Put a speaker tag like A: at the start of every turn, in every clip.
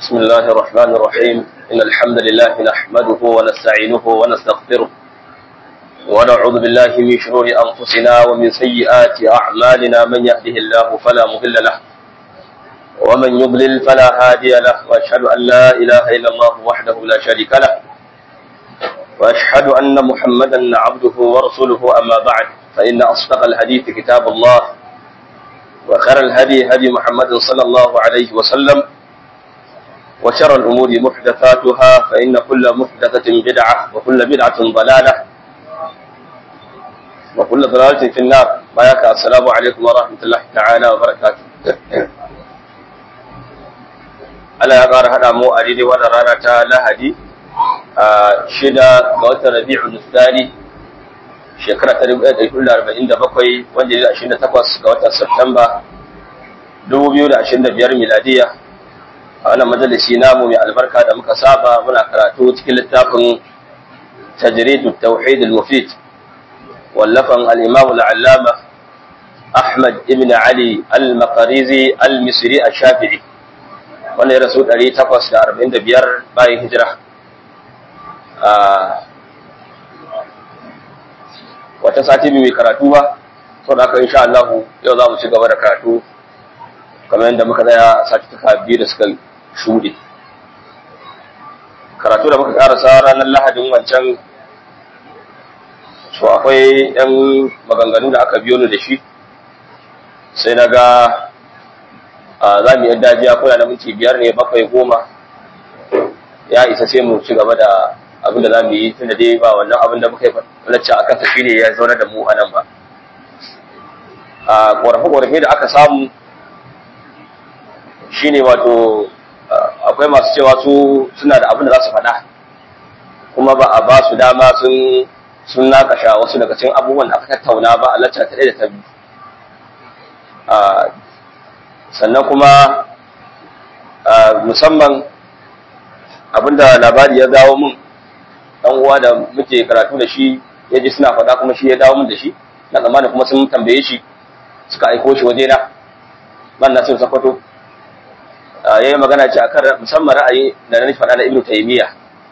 A: بسم الله الرحمن الرحيم إن الحمد لله نحمده ونستعينه ونستغفره ونعوذ بالله من شرور أنفسنا ومن سيئات أعمالنا من يهده الله فلا مضل له ومن يضلل فلا هادي له وأشهد أن لا إله إلا الله وحده لا شريك له وأشهد أن محمدا عبده ورسوله أما بعد فإن أصدق الحديث كتاب الله وخير الهدي هدي محمد صلى الله عليه وسلم وشر الأمور محدثاتها فإن كل محدثة بدعة وكل بدعة ضلالة وكل ضلالة في النار بياك السلام عليكم ورحمة الله تعالى وبركاته Allah ya ƙara haɗa mu a daidai wannan rana ta Lahadi a shida ga watan Rabi'u Nustani shekara ta 1947 wanda ya 28 ga watan Satumba 2025 miladiya a wannan majalisi namu mai albarka da muka saba muna karatu cikin littafin tajridu tauhid al-mufid wallafan al-imam al-allama Ahmad ibn Ali al-Maqarizi al-Misri al-Shafi'i wanda ya rasu 845 bayan hijira wata sati mai karatu ba sau da aka insha Allah yau za mu ci gaba da karatu kamar yadda muka tsaya sati ta biyu da suka shuɗe karatu da muka karasa ranar lahadin wancan so akwai yan maganganu da aka biyo ni da shi sai na ga za mu yi dajiya kuna da minti biyar ne bakwai goma ya isa sai mu ci gaba da abin da za mu yi tun da dai ba wannan abin da muka yi lacca a kansa shi ne ya zaune da mu a nan ba a ƙorafe-ƙorafe da aka samu shi ne wato akwai masu cewa su suna da abin da za su faɗa kuma ba a ba su dama sun sun nakasha wasu daga cikin abubuwan da aka tattauna ba a lacca ta ɗaya da ta biyu sannan kuma musamman abinda labari ya dawo mun dan uwa da muke karatu da shi ya ji suna faɗa kuma shi ya dawo mun da shi na tsammanin kuma sun tambaye shi suka aiko shi waje na ban na sun sakwato ya yi magana ce akan musamman ra'ayi da na faɗa da ibnu taymiya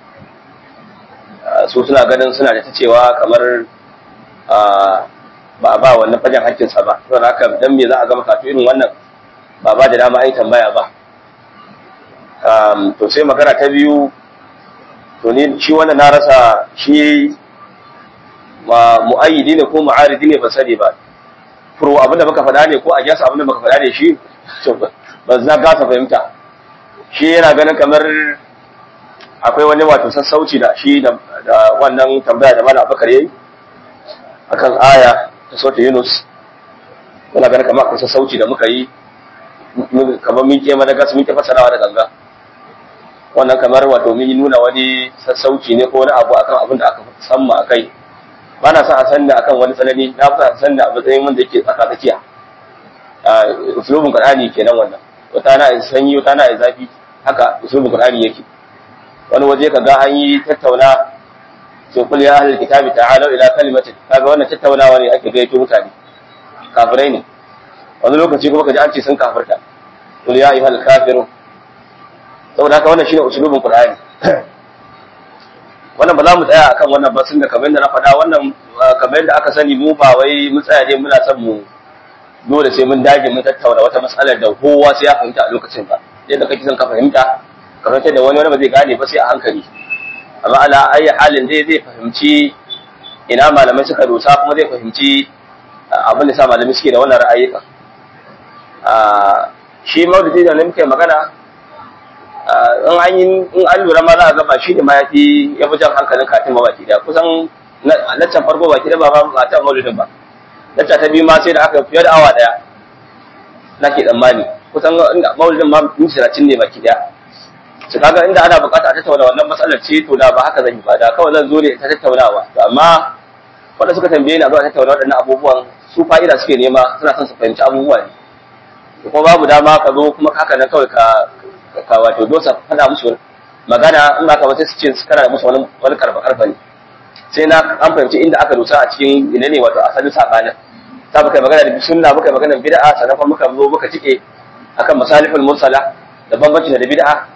A: su suna ganin suna da ta cewa kamar ba a ba wannan fagen hakkinsa ba saboda haka dan me za a gama katu irin wannan ba ba da dama ai tambaya ba to sai magana ta biyu to ni shi wannan na rasa shi ma mu'ayyidi ne ko mu'aridi ne ba sani ba furo abin da muka faɗa ne ko a gyasa abin da muka faɗa ne shi ba za gasa fahimta shi yana ganin kamar akwai wani wato sassauci da shi da wannan tambaya da mana abakar yayi akan aya ta sautin yunus yana ganin kamar akwai sassauci da muka yi kamar mun ke mana gas mun ke fasarawa da ganga wannan kamar wato mun yi nuna wani sassauci ne ko wani abu akan abin da aka samma akai ba na son a san da akan wani tsanani na fi a san da matsayin wanda yake tsaka tsakiya usulubin qur'ani kenan wannan wata na sanyi wata na zafi haka usulubin qur'ani yake wani waje ka ga an yi tattauna sai kul ya ahlul kitabi ta'alu ila kalimatin kaga wannan tattaunawa ne ake gaito mutane kafirai ne wani lokaci kuma kaji an ce sun kafirta kul ya ayyuhal kafirun saboda haka wannan shine usulubin qur'ani wannan ba za mu tsaya akan wannan ba sun da kamar yadda na faɗa wannan kamar yadda aka sani mu ba wai mu tsaya ne muna son mu dole sai mun dage mun tattauna wata matsalar da kowa sai ya fahimta a lokacin ba yadda kake son ka fahimta ka fahimta da wani wani ba zai gane ba sai a hankali amma ala ayi halin dai zai fahimci ina malamai suka dosa kuma zai fahimci abin da sa malamai suke da wannan ra'ayyuka shi maududi da muke magana in an yi in an lura ma za a gaba shi ne ma ya fi ya fi jan hankalin katin baki da kusan laccan farko baki da ba ba ta maulidin ba lacca ta biyu ma sai da aka fiye da awa daya nake tsammani kusan maulidin ma minti talatin ne baki daya su kaga inda ana bukata a tattauna wannan matsalar ce to da ba haka zan yi ba da kawai zan zo ne ta tattaunawa amma wanda suka tambaye ni a zuwa tattauna waɗannan abubuwan su fa'ida suke nema suna son su fahimci abubuwa ne kuma babu dama ka zo kuma haka nan kawai ka ka wato dosa faɗa musu magana in ba ka wata su ce su kana musu wani wani karfa karfa ne sai na an fahimci inda aka dosa a cikin ina ne wato asalin sabanin ta muka magana da sunna muka magana bid'a sannan kuma muka zo muka tike akan masalihul mursala da bambanci da bid'a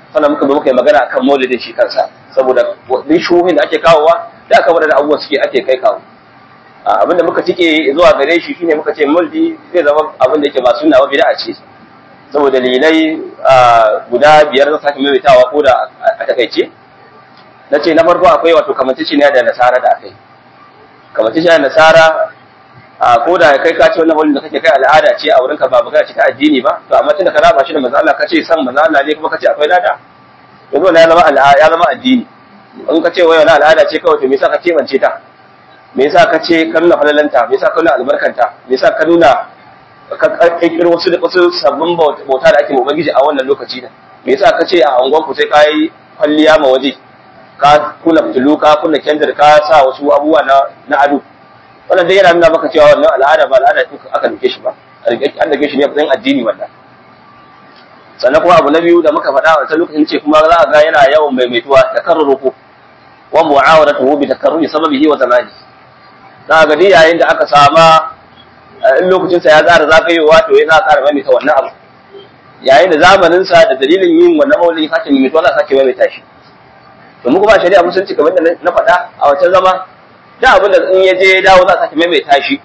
A: sannan muka zo muka yi magana akan maulidin shi kansa saboda duk shuhin da ake kawowa da aka wadda abubuwa suke ake kai kawo abinda muka tike zuwa gare shi shine muka ce maulidi zai zama abin da yake ba sunna ba bid'a ce saboda dalilai guda biyar zan sake maimaitawa ko da a takaice na ce na farko akwai wato kamantacciya da nasara da akai kamantacciya da nasara a ko da kai ka ce wannan wani da kake kai al'ada ce a wurinka ba magana ce ta addini ba to amma tunda ka raba shi da manzo Allah kace san manzo Allah ne kuma kace akwai lada yanzu wannan ya zama al'ada ya zama addini in ka ce wai wannan al'ada ce kawai to me yasa ka kebance ta me yasa ka ce ka nuna falalanta me yasa ka nuna albarkanta me yasa ka nuna ka kirkiro wasu da wasu sabbin bauta da ake ma ubangiji a wannan lokaci da me yasa ka ce a angon ku sai ka yi kwalliya ma waje ka kuna fitilu ka kuna kendir ka sa wasu abubuwa na na ado wannan dai yana nuna maka cewa wannan al'ada ba al'ada ce aka duke shi ba an dake shi ne matsayin addini wannan sannan kuma abu na biyu da muka faɗa a wancan lokacin ce kuma za a ga yana yawan maimaituwa takarruru ko wa mu'awadatuhu bi takarruri sababihi wa zamani za ga dai yayin da aka sama in lokacin sa ya tsara zagayowa to ya za a ƙara maimaita wannan abu yayin da zamanin sa da dalilin yin wannan maulidi sake maimaituwa za a sake maimaita shi to mu kuma shari'a musulunci kamar da na faɗa a wancan zama da abin da in ya je ya dawo za a sake maimaita shi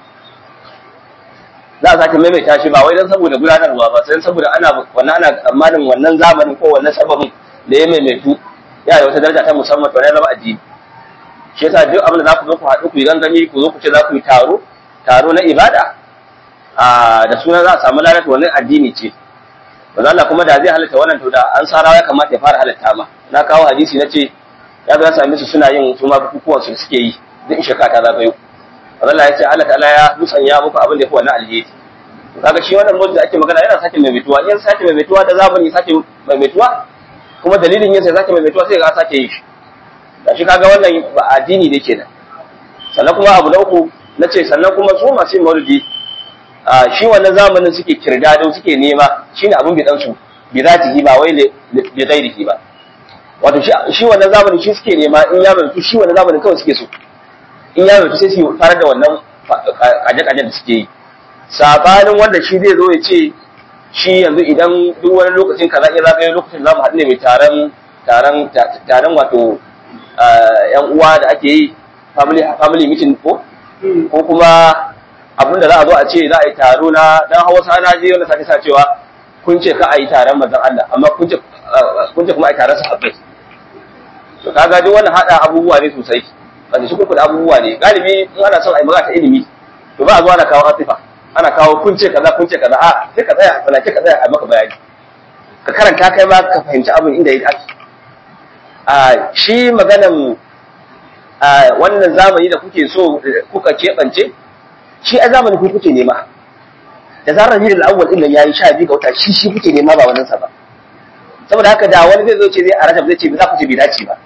A: za a sake maimaita shi ba wai dan saboda gudanarwa ba sai saboda ana wannan ana tsammanin wannan zamanin ko wannan sababin da ya maimaitu ya da wata daraja ta musamman to ya zama addini shi yasa duk abin da za ku zo ku haɗu ku yi gangami ku zo ku ce za ku yi taro taro na ibada a da suna za a samu lalata wannan addini ce ba Allah kuma da zai halatta wannan to da an sarawa ya kamata ya fara halatta ma na kawo hadisi na ce ya ga sami su suna yin su ma bukukuwan su suke yi duk shekara ta zagayo Allah ya ce Allah ta'ala ya musanya muku abin da ya fi wannan alheri kaga shi wannan mutum da ake magana yana sake maimaituwa in sake maimaituwa da zamani sake maimaituwa kuma dalilin yin sai sake maimaituwa sai ga sake yi shi da shi kaga wannan ba addini da kenan sannan kuma abu na uku na ce sannan kuma su masu yin maulidi shi wannan zamanin suke kirdado suke nema shine abin bidan su bi zatihi ba wai bi ghairihi ba wato shi wannan zamanin shi suke nema in ya mutu shi wannan zamanin kawai suke so in ya mutu sai su fara da wannan kaje-kajen da suke yi sabanin wanda shi zai zo ya ce shi yanzu idan duk wani lokacin kaza ya zagaye lokacin za mu haɗu ne mai taron taron taron wato yan uwa da ake yi family family meeting ko ko kuma abin da za a zo a ce za a yi taro na dan Hausa na je wanda sake sa cewa kun ce ka a yi taron manzon Allah amma kun ce kun ce kuma a yi taron sahabbai to kaga duk wannan hada abubuwa ne sosai wanda shi kuka da abubuwa ne galibi in ana son a yi magana ta ilimi to ba a zo ana kawo atifa ana kawo kun ce kaza kun ce kaza a sai ka tsaya wala ka tsaya a maka bayani ka karanta kai ma ka fahimci abin inda ya ake a shi maganan a wannan zamani da kuke so kuka keɓance shi a zamani ku kuke nema da zarar hidin awwal din nan yayi sha biyu ga wata shi shi kuke nema ba wannan sa ba saboda haka da wani zai zo ce zai a rajab zai ce za ku ce bai dace ba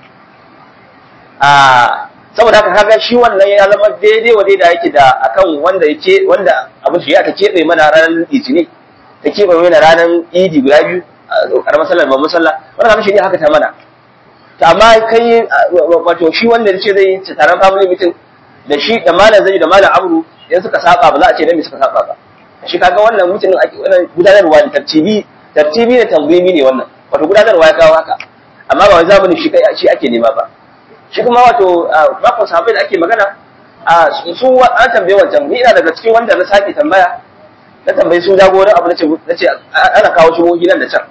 A: a saboda haka kaga shi wannan ya zama daidai wa daidai yake da akan wanda yake wanda abin shi ya ta keɓe mana ranar litini ta keɓe mana ranar idi guda biyu karamar sallar babban sallah wannan kamar shi ne haka ta mana to amma kai wato shi wanda ya ce zai yi taron family meeting da shi da malam zai da malam amru idan suka saba ba za a ce dan me suka saba ba shi kaga wannan mutum ake wannan gudanarwa ne tartibi tartibi da tanzimi ne wannan wato gudanarwa ya kawo haka amma ba wai zamanin shi shi ake nema ba shi kuma wato bakon sahabbai da ake magana a su an tambaye wancan ni ina daga cikin wanda na sake tambaya na tambayi su jagoran abu nace nace ana kawo shi nan da can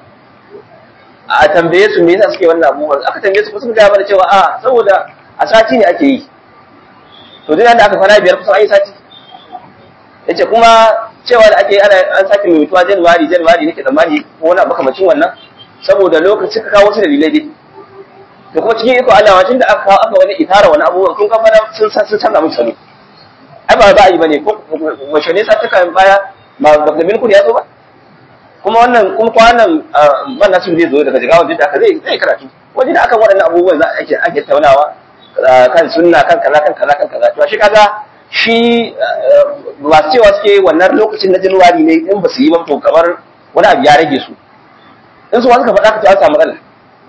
A: a tambaye su me yasa suke wannan abubuwan aka tambaye su kusa ga mana cewa a saboda a sati ne ake yi to duk da aka fara biyar kusan ayi sati yace kuma cewa da ake ana an sake mai mutuwa January January nake tsammani ko wani abu kamacin wannan saboda lokacin ka kawo wasu dalilai dai da kuma cikin iko Allah tun da aka kawo aka wani itara wani abubuwan kun kafa sun san sun canza musu salo ai ba za a yi bane ko wace ne sa ta kan baya ba da bin kudi ya zo ba kuma wannan kuma kwanan ban nasu zai zo daga jigawa duk da aka zai zai karatu wajen da akan waɗannan abubuwan za a ake ake taunawa kan sunna kan kaza kan kaza kan kaza to shi kaga shi ba cewa suke wannan lokacin na Januwari ne in ba su yi ba to kamar wani abu ya rage su in su suka faɗa ka ta samu matsala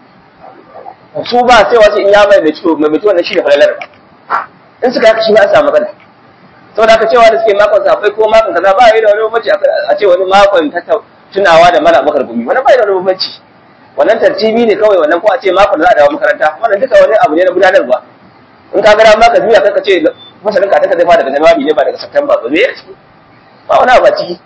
A: su ba sai wasu in ya mai mai ciwo mai mutuwa na shi da falalar in suka haka shi ba a samu matsala saboda haka cewa da suke makon safai ko makon kaza ba yi da wani bambanci a ce wani makon tunawa da mala bakar gumi wani ba yi da wani bambanci wannan tartibi ne kawai wannan ko a ce makon za a dawo makaranta wannan duka wani abu ne na gudanarwa in ka gara maka juya kanka ce masanin ka ta zai fara daga januari ne ba daga september ba me ya ciki ba wani abu a ciki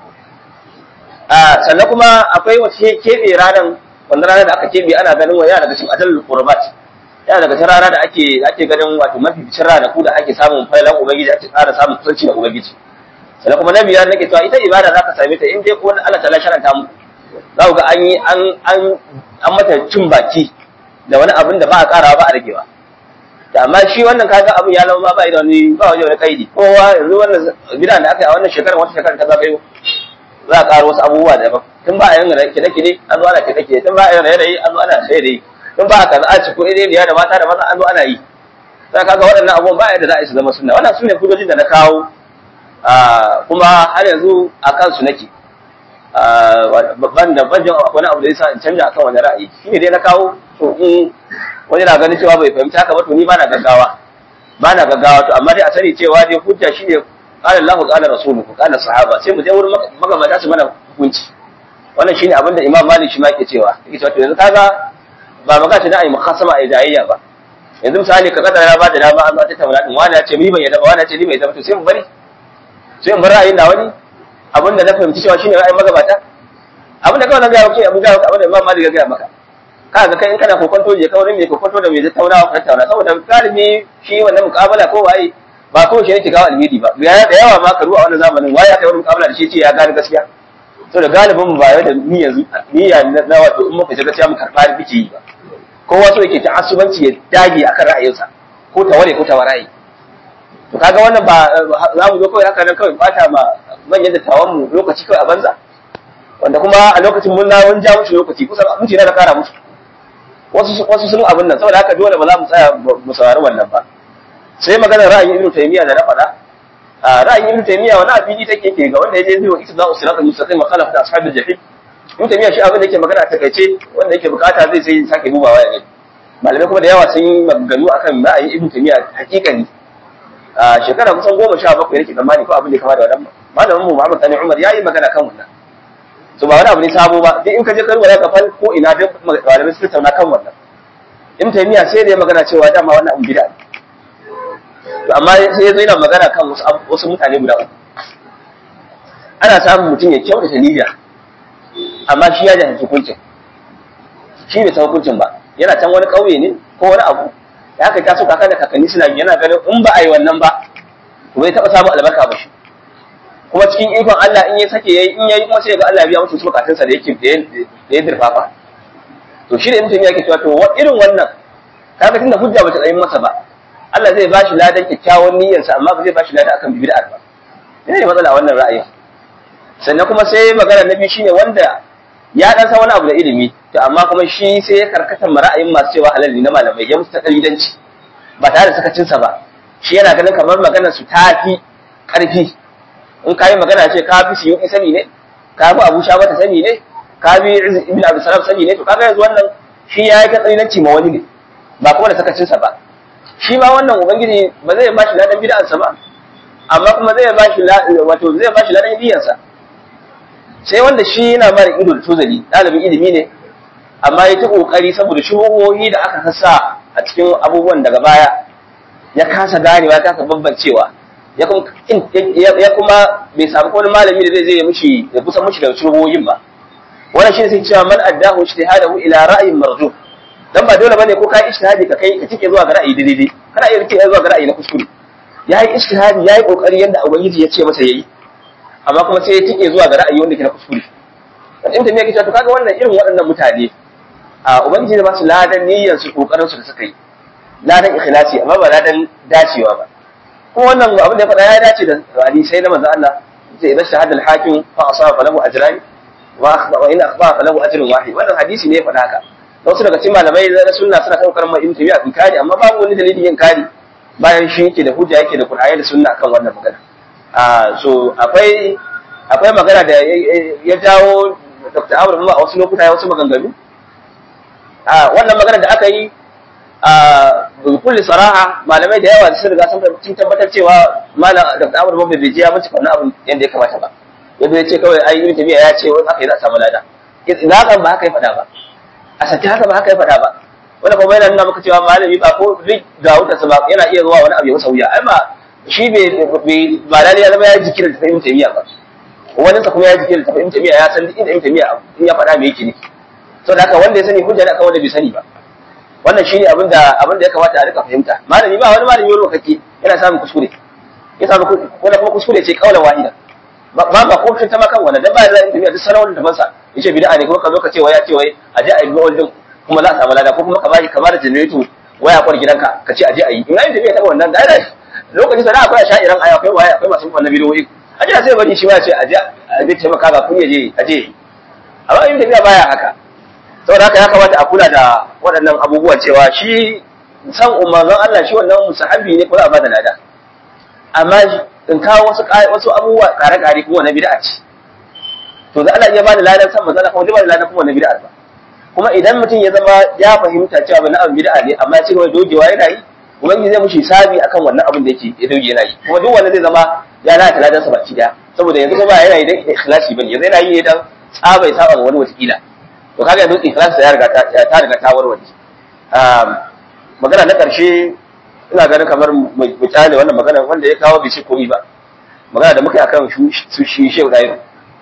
A: sannan kuma akwai wace keɓe ranar wanda ranar da aka keɓe ana ganin wa yana daga cikin ajalul qurbat yana daga cikin rana da ake ake ganin wato mafi bicin ranaku da ake samun failan ubangiji ake ƙara samun kusanci da ubangiji sannan kuma na biyar nake cewa ita ibada za ka same ta in dai ko Allah ta sharanta mu za ku ga an yi an an an mata cin baki da wani abin da ba a ƙara ba a ragewa da amma shi wannan kaga abin ya zama ba da wani ba wani kaidi kowa yanzu wannan bidan da aka yi a wannan shekarar wata shekarar ta zagayo za a ƙara wasu abubuwa daban tun ba a yin kide-kide an zo ana kide-kide tun ba a yin raye-raye an zo ana raye-raye tun ba a kaza a cikin ire da mata da maza an zo ana yi sai kaga waɗannan abubuwan ba yadda za a yi su zama sunna wannan su ne hujjojin da na kawo kuma har yanzu a kansu nake babban da banjin wani abu da yasa in canja akan wani ra'ayi shi ne dai na kawo to in wani na ganin cewa bai fahimci haka ba to ni ba na gaggawa ba na gaggawa to amma dai a sani cewa dai hujja shi ne qala Allah qala rasuluhu qala sahaba sai mu je wurin magabata su mana hukunci wannan shine abin da Imam Malik shi ma yake cewa yake cewa to yanzu kaga ba magana da ai mukhasama ai jayayya ba yanzu misali ka kada ya bada dama an ta tauna din wani ya ce ni ban yadda ba wani ya ce ni bai yadda to sai mu bari sai mu bar ra'ayin da wani abin da na fahimci cewa shine ra'ayin magabata abin da kawai na gaya maka abin da abin da Imam Malik ya gaya maka kaga kai in kana kokonto je kawai mai kokonto da mai tattaunawa ka tattauna saboda galibi shi wannan muƙabala ko waye ba ko shi yake kawo alheri ba ya da yawa ma karu a wannan zamanin waye aka yi wani muƙabala da shi ce ya gane gaskiya saboda galibin mu ba yau da niyya niyya na wato in muka ji gaskiya mu karɓa da biki ba kowa so yake ta asubanci ya dage akan ra'ayinsa ko ta ware ko ta waraye to kaga wannan ba za mu zo kawai haka nan kawai bata ma manyan dattawan mu lokaci kawai a banza wanda kuma a lokacin mun na mun ja musu lokaci kusan mutum na kara musu wasu wasu sun abin nan saboda haka dole ba za mu tsaya mu saurari wannan ba sai maganar ra'ayin ibnu taymiya da na faɗa ra'ayin ibnu taymiya wani abidi take ke ga wanda yaje zai wa ita za'u siratal mustaqim wa khalafa ashabil jahim ibnu taymiya shi abin da yake magana ta kaice wanda yake bukata zai sai sake dubawa ya gani malamai kuma da yawa sun yi maganganu akan ra'ayin ibnu taymiya hakikani a shekara kusan goma sha bakwai nake tsammani ko abin da ya kama da wannan malamin mu Muhammad Sani Umar yayi magana kan wannan so ba wani abu ne sabo ba duk in ka je karuwa ka fal ko ina duk malamai suka tauna kan wannan ibnu taymiya sai da ya magana cewa dama wannan abu bid'a to amma sai ya zo yana magana kan wasu wasu mutane guda uku ana samun mutum ya kyautata niyya amma shi ya jahilci hukuncin shi bai san hukuncin ba yana can wani ƙauye ne ko wani abu da haka ta so kaka da kakanni suna yana ganin in ba a yi wannan ba to bai taɓa samun albarka ba shi kuma cikin ikon Allah in ya sake yayi in yayi kuma sai ga Allah ya biya masa wasu bukatunsa da yake da ya dirfafa to shi da mutum yake cewa to irin wannan kaga tunda hujja bata tsayin masa ba Allah zai bashi ladan kyakkyawan niyyarsa amma ba zai bashi ladan akan bid'a ba ina ne matsala wannan ra'ayin sannan kuma sai magana na biyu shine wanda ya dan san wani abu da ilimi to amma kuma shi sai ya karkata ma ra'ayin masu cewa halal ne na malamai ya musu ta dalilanci ba tare da sakacinsa ba shi yana ganin kamar maganar su ta fi karfi in ka yi magana ce ka fi siyo sani ne ka fi abu sha mata sani ne ka fi ibn abu salam sani ne to kaga yanzu wannan shi ya yi ta dalilanci ma wani ne ba kuma da sakacinsa ba shi ma wannan ubangiji ba zai ba shi ladan bid'ansa ba amma kuma zai ba shi wato zai ba shi ladan biyansa sai wanda shi yana mara ido da tozali ɗalibin ilimi ne amma ya ta ƙoƙari saboda shubuhohi da aka sassa a cikin abubuwan daga baya ya kasa ganewa ya kasa bambancewa ya kuma bai samu wani malami da zai zai mishi ya kusa mishi da shubuhohin ba wannan shi ne sai cewa man addahu ijtihadahu ila ra'yin marjuh dan ba dole bane ko kai ijtihadi ka kai ka cike zuwa ga ra'ayi daidai kana iya cike zuwa ga ra'ayi na kuskure yayi ijtihadi yayi kokari yanda ubangiji ya ce masa yayi amma kuma sai ya tike zuwa ga ra'ayi wanda ke na kuskure dan inda me yake cewa to kaga wannan irin waɗannan mutane a ubangiji da ba su ladan niyyar su kokarin su da suka yi ladan ikhlasi amma ba ladan dacewa ba kuma wannan abin da ya faɗa ya dace da hadisai na manzo Allah sai idan shahada al-hakim fa asaba falahu ajran wa akhta wa in akhta falahu ajrun wahid wannan hadisi ne ya faɗa haka wasu daga cikin malamai na sunna suna kan karamar ibn tabi'a in kari amma babu wani dalilin yin kari bayan shi yake da hujja yake da qur'ani da sunna akan wannan magana a so akwai akwai magana da ya jawo Dr. Amr a wasu lokuta ya wasu maganganu a wannan magana da aka yi a kulli saraha malamai da yawa sun riga sun tabbatar cewa malam Dr. Amr Babba bai je ya bincika wannan abin yadda ya kamata ba yadda ya ce kawai ai ibn tabi'a ya ce wani aka yi za a samu lada idan kan ba haka ya faɗa ba a saki haka ba haka ya faɗa ba wanda kuma yana nuna maka cewa malami ba ko duk ga wutarsa ba yana iya zuwa wani abu ya masa wuya ai ba shi bai ba lalle ya zama ya jiki da tafi tamiya ba wani sa kuma ya jiki da tafi tamiya ya san inda tamiya in ya faɗa me yake ne to da haka wanda ya sani hujja ne akan wanda bai sani ba wannan shine abin da abin da ya kamata a rika fahimta malami ba wani malami wani kake yana samun kuskure ya samu wani kuma kuskure ce kaulan wahida ba ba ko ta makan wannan dan ba da tamiya duk sanawar da masa yace bid'a ne kuma ka zo ka ce wai ya ce wai a je a yi maulidin kuma za a samu lada ko kuma ka bashi kamar generator waya kwar gidanka ka ce a je a yi in ai tafiya ta wannan da ai lokacin sana akwai sha'iran aya akwai waya akwai masu wannan bidiyoyi a je sai bari shi ma ya ce a je a je taimaka ga kun je a je amma in tafiya baya haka saboda haka ya kamata a kula da waɗannan abubuwan cewa shi san umarnin Allah shi wannan musahabi ne ko za a bada lada amma in kawo wasu wasu abubuwa kare-kare kuma na bid'a ce to da Allah ya bada ladan san manzon kuma zai bada ladan kuma na bid'a ba kuma idan mutum ya zama ya fahimta cewa bana abin bid'a ne amma ya ci gaba dogewa yana yi ubangiji zai mushi sabi akan wannan abin da yake ya doge yana yi kuma duk wanda zai zama ya lalata ladan sa baki daya saboda yanzu kuma yana yi dan ikhlasi bane yanzu yana yi ne dan tsaba ya saba ga wani wata to kaga yanzu ikhlasi ya riga ta riga ta warware magana na karshe ina ganin kamar mu kyale wannan magana wanda ya kawo bishi komi ba magana da muka yi akan su shi shehu dairu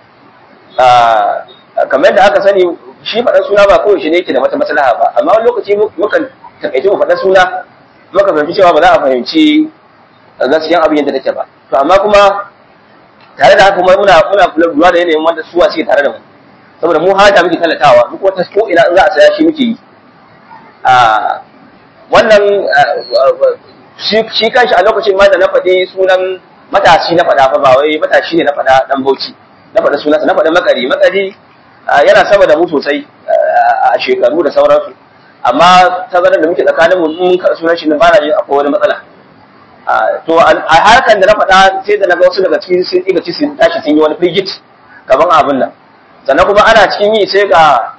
A: kamar yadda aka sani shi faɗan suna ba kawai shi ne yake da wata maslaha ba amma wani lokaci mukan takaice mu faɗan suna muka fahimci cewa ba za a fahimci gaskiyan abin yadda take ba to amma kuma tare da haka kuma muna muna lura da yanayin wanda suwa suke tare da mu saboda mu haja muke talatawa duk wata ko ina in za a saya shi muke yi a wannan shi kanshi a lokacin ma da na faɗi sunan matashi na faɗa fa ba wai matashi ne na faɗa dan bauchi na faɗa sunansa na faɗa makari makari yana sama da mu sosai a shekaru da sauransu amma tazarar da muke tsakanin mu mun ka sunan shi ba na jin akwai wani matsala to a harkan da na faɗa sai da na ga wasu daga cikin sun ɗiga ci sun tashi sun yi wani frigid kaman abin nan sannan kuma ana cikin yi sai ga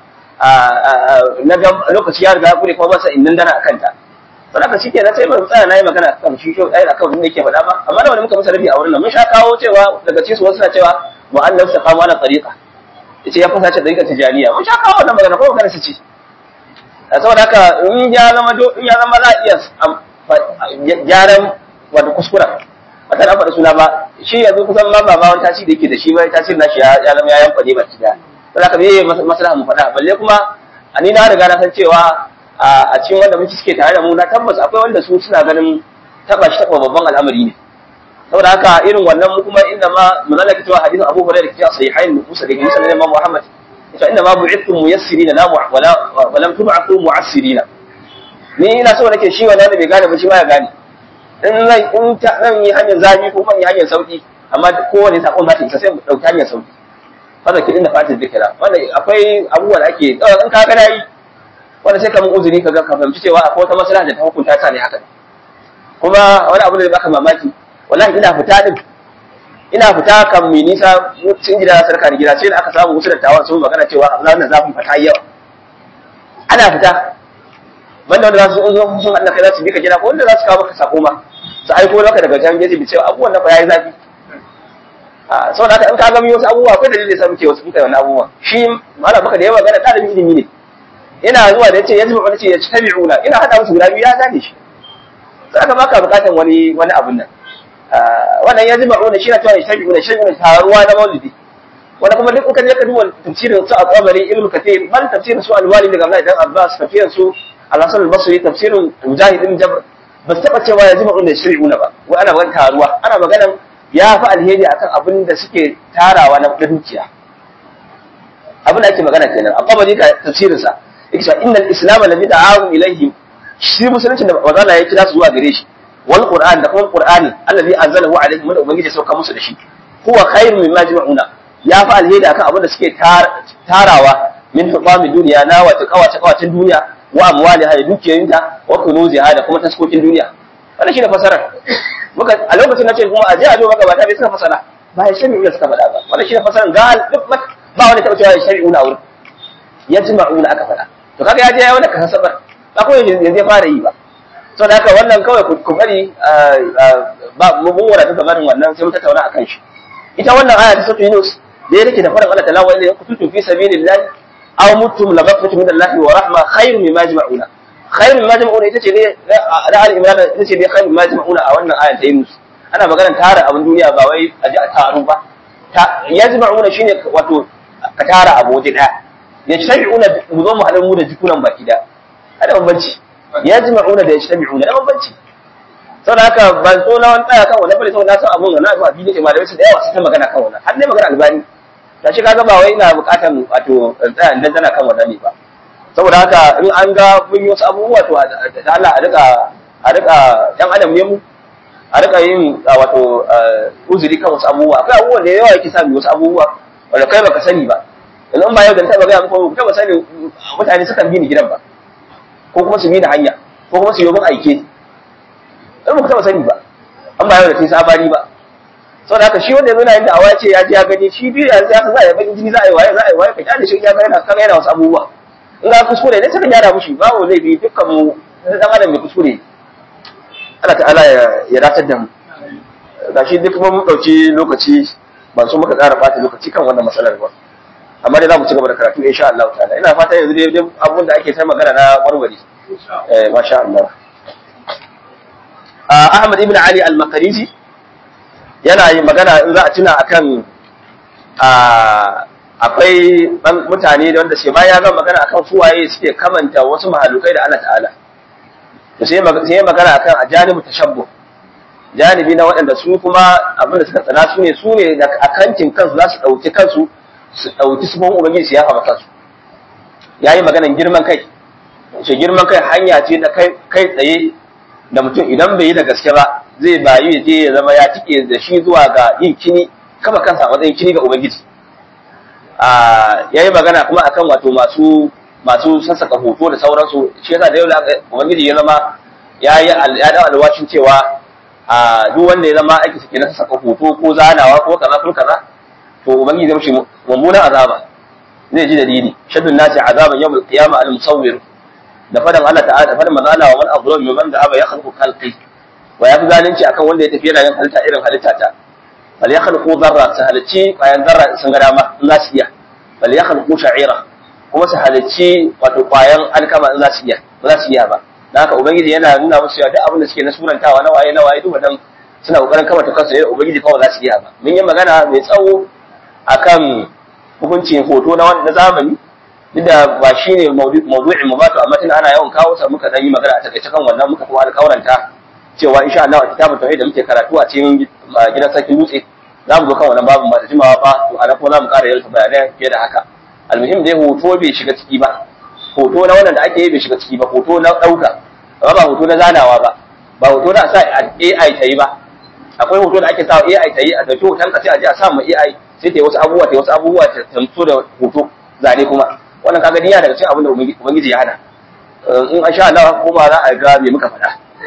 A: na ga lokaci ya riga ya kure kuma masa innan dana akan ta don haka shike na sai ban tsaya na yi magana kan shi shi ɗaya akan wanda yake faɗa ba amma da wani muka masa rabi a wurin nan mun sha kawo cewa daga cikin su wasu na cewa mu'annab sa kama na tsariƙa yace ya fasa ce tsariƙar tijaniya mun sha kawo wannan magana ko magana su ce saboda haka in ya zama in ya zama za a iya gyaran wata kuskura wata na faɗa suna ba shi yanzu kusan ma ba wani tasiri da yake da shi ba tasiri na shi ya zama ya yanka ne baki daya saboda haka me maslaha mu faɗa balle kuma a ni na riga na san cewa a cikin wanda muke suke tare da mu na tabbas akwai wanda su suna ganin taba shi taba babban al'amari ne saboda haka irin wannan mu kuma inda ma mun zalaka cewa hadisin Abu Hurairah da ke sahihain Musa da Musa da Imam Muhammad to inda ma bu'ithum muyassirina la wala wa lam tub'athu mu'assirina ni ina so nake shi wannan da bai gane ba shi ma ya gane in zan in ta zan yi hanyar zafi ko man yi hanyar sauki amma kowane sakon za ta isa sai mu dauki hanyar sauki fara kidin da fatin zikira wanda akwai abubuwa da ake in ka ga dai wanda sai ka mun uzuri ka ga ka fahimci cewa akwai wata maslaha da ta hukunta ta ne haka kuma wani abu da baka mamaki wallahi ina fita din ina fita kan mai nisa cikin gida na sarka da gida sai da aka samu wasu dattawan sun magana cewa abu na zafin fata yawa ana fita wanda wanda za su zo sun Allah kai za su bi ka gida ko wanda za su kawo maka sako ma su aiko maka daga jan geji bi cewa abubuwan nan fa yayi zafi a saboda haka in ka gami wasu abubuwa akwai dalilin da sa muke wasu muka wannan abubuwa shi malam baka da yawa magana ɗalibin ilimi ne yana zuwa da yace yanzu ba ce ya tabi'una ina hada musu guda biyu ya gane shi saka baka bukatan wani wani abun nan wannan ya jima'una shi na cewa ya tabi'una shi ne taruwa na maulidi wanda kuma duk kan yaka duba tafsirin su a qabari ilmu kathir bal tafsirin su alwali daga Abdullahi dan Abbas tafsirin su al-Hasan al-Basri tafsirin Mujahid ibn Jabr ba su taba cewa ya jima'una shari'una ba wai ana magana taruwa ana magana ya fi alheri akan abin da suke tarawa na dukiya abin da ake magana kenan a qabari ka tafsirin sa yake cewa innal islam lam yad'u ilayhi shi musulunci da manzo ya kira su zuwa gare shi wal qur'an da kuma qur'ani allazi anzalahu alayhi mun ubangiji sauka musu da shi huwa khairu mimma jama'una ya fi alheri akan abin da suke tarawa min hukami duniya na wata kawace kawacin duniya wa amwali ha dukiyoyinta wa kunuzi ha da kuma taskokin duniya wannan shine fasarar muka a lokacin na ce kuma a je a zo maka ba ta bai suka fasara ba ya shari'u da suka faɗa ba wannan shine fasarar ga duk ba wani taɓa cewa ya shari'u na wurin ya jima'una aka faɗa to kaga ya je ya wani kasabar ba ko yanzu ya fara yi ba so da haka wannan kawai ku bari ba mun wara ta barin wannan sai mun tattauna akan shi ita wannan aya ta sura Yunus da ya rike da farin Allah ta'ala wa ilayhi kuntum fi sabilillahi aw mutum la maghfiratu min Allah wa rahma khairun mimma yajma'una khairun mimma yajma'una ita ce ne da al imran ita ce ne khairun mimma yajma'una a wannan ayan ta yi musu ana maganar tara abin duniya ba wai a ji a taru ba yajma'una shine wato ka tara abu waje daya yajtami'una mu zo mu haɗa mu da jikunan baki da ada bambanci yajma'una da yajtami'una da bambanci saboda haka ban so na wani tsaya kan wannan bane saboda na san abun na ba bi ne malamai su da yawa su ta magana kan wannan har dai magana albani ta shi kaga ba wai ina bukatan wato tsaya dan tana kan wannan ne ba saboda haka in an ga mun yi wasu abubuwa to da Allah a rika a rika dan adam ne mu a rika yin wato uzuri kan wasu abubuwa akwai abubuwan da yawa yake sa mu wasu abubuwa wanda kai baka sani ba yanzu ba yau da taba ga muku taba sani mutane sukan bi ni gidan ba ko kuma su bi ni hanya ko kuma su yi min aike in ba ku taba sani ba an ba yau da kai sabari ba saboda haka shi wanda yana yin da awace ya ji ya gani shi biyu yanzu ya za a yi bakin jini za a yi waye za a yi waye ka kyale shi ya ga yana kaga yana wasu abubuwa in ga kuskure ne sai ka gyara mushi babu laifi dukkan mu dan adam mai kuskure Allah ta'ala ya datar da mu gashi duk mun dauki lokaci ban so muka ƙara bata lokaci kan wannan matsalar ba amma dai za mu ci gaba da karatu insha Allah ta'ala ina fata yanzu dai abun da ake ta magana na warware eh masha Allah Ahmad ibn Ali al-Maqrizi yana yin magana in za a tuna akan akwai mutane da wanda sai bayan ya gama magana akan suwaye suke kamanta wasu mahalukai da Allah ta'ala to sai sai magana akan ajanibu tashabbuh janibi na waɗanda su kuma abin da suka tsana su ne su ne da akancin kansu za su ɗauki kansu su ɗauki sufan ubangiji su yafa kansu ya yi maganan girman kai shi girman kai hanya ce da kai tsaye da mutum idan bai yi da gaske ba zai bayu ya je ya zama ya tike da shi zuwa ga yin kini kama kansa a matsayin kini ga ubangiji ya yi magana kuma akan wato masu masu sassaka hoto da sauransu shi yasa da yau ubangiji ya zama ya yi ya dawo alwashin cewa a duk wanda ya zama aiki suke na sassaka hoto ko zanawa ko kaza ko kaza to ubangiji zai mishi mummunan azaba zai ji dalili shaddun nasi azaban yawmul qiyamah al musawwir da fadan Allah ta'ala da fadan manzo Allah wa man azlamu mimman da'aba yakhluqu khalqi wa yafi zalunci akan wanda ya tafi yana yin halitta irin halitta ta bal yakhluqu dharra su halicci kwayan zarra sun ga dama in za su iya bal yakhluqu sha'ira kuma su halicci wato kwayan alkama in za su iya ba za su iya ba dan haka ubangiji yana nuna musu cewa duk abin da suke na surantawa na waye na waye duk wannan suna kokarin kamata kansu ne ubangiji kawai za su iya ba mun yi magana mai tsawo akan hukuncin hoto na na zamani duk da ba shi ne mawdu'in mu ba to amma tunda ana yawan kawo sa muka dan yi magana a takaice kan wannan muka kuma alƙawaranta cewa insha Allah a kitabun tauhid da muke karatu a cikin gidan sarkin dutse za mu zo kan wannan babu ba da jimawa ba to ana kuma za mu ƙara yalta bayanai fiye da haka almuhim dai hoto bai shiga ciki ba hoto na wannan da ake yi bai shiga ciki ba hoto na ɗauka amma ba hoto na zanawa ba ba hoto na sa AI ta yi ba akwai hoto da ake sa AI ta yi a dauki hoton ka sai a je a sa ma AI sai ta yi wasu abubuwa ta yi wasu abubuwa ta tantu da hoto zane kuma wannan kaga niyya daga cikin abin da ubangiji ya hana in an sha Allah kuma za a ga me muka faɗa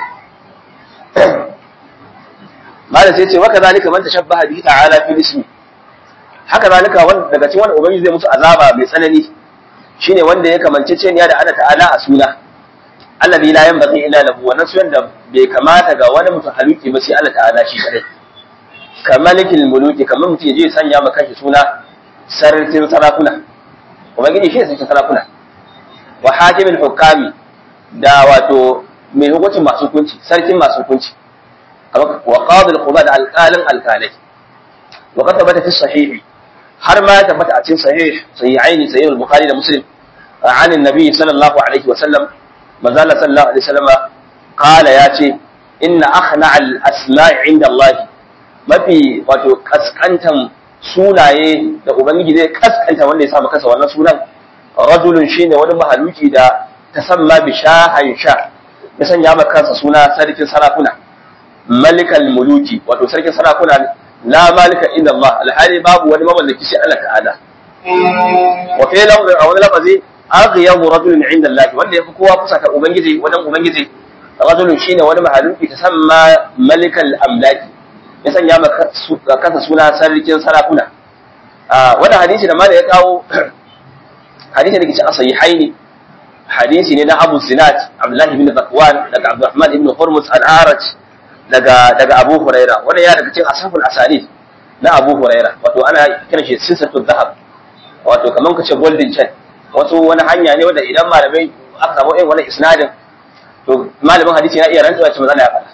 A: malam sai ce waka zalika man tashabbaha bihi ta'ala fi ismi haka zalika wanda daga cikin wanda ubangiji zai musu azaba mai tsanani shine wanda ya kamance ce da Allah ta'ala a suna alladhi la yanbaghi illa lahu wannan sunan da bai kamata ga wani mutum haluki ba sai Allah ta'ala shi kadai kamalikil muluki kamar mutum ya je sanya maka shi suna sarkin sarakuna ubangiji shi ne sarkin sarakuna wa hakimin hukami da wato mai hukuncin masu hukunci sarkin masu hukunci wa qadil quba da alqalin alqalai wa qad tabbata fi sahih har ma ya tabbata a cikin sahih sahihain sahih al-bukhari da muslim عن النبي صلى الله عليه وسلم ما زال صلى الله عليه وسلم قال ياتي إن أخنع الأسماء عند الله ما في wato kaskantan sunaye da ubangiji zai kaskanta wanda ya sa maka wannan sunan rajulun shine wani mahaluki da tasamma bi shahan sha ya sanya maka kansa suna sarkin sarakuna malikal muluki wato sarkin sarakuna la malika illa Allah alhali babu wani mamallaki sai Allah ta'ala wa fi lafzin a wani lafazi aghyabu rajulun inda Allah wanda yafi kowa kusa ta ubangiji wajen ubangiji rajulun shine wani mahaluki tasamma malikal amlaki ya sanya maka kansa suna sarkin sarakuna wannan hadisi da mala ya kawo hadisi da ke cikin sahihaini hadisi ne na Abu Zinat Abdullah ibn Zakwan daga Abdurrahman ibn Hurmuz al-Araj daga daga Abu Huraira wannan ya daga cikin ashabul asali na Abu Huraira wato ana kiran shi sinsatu dhahab wato kaman kace golden chain wasu wani hanya ne wanda idan malamai aka samu irin wani isnadin to malamin hadisi ya iya rantsuwa ce matsala ya faɗa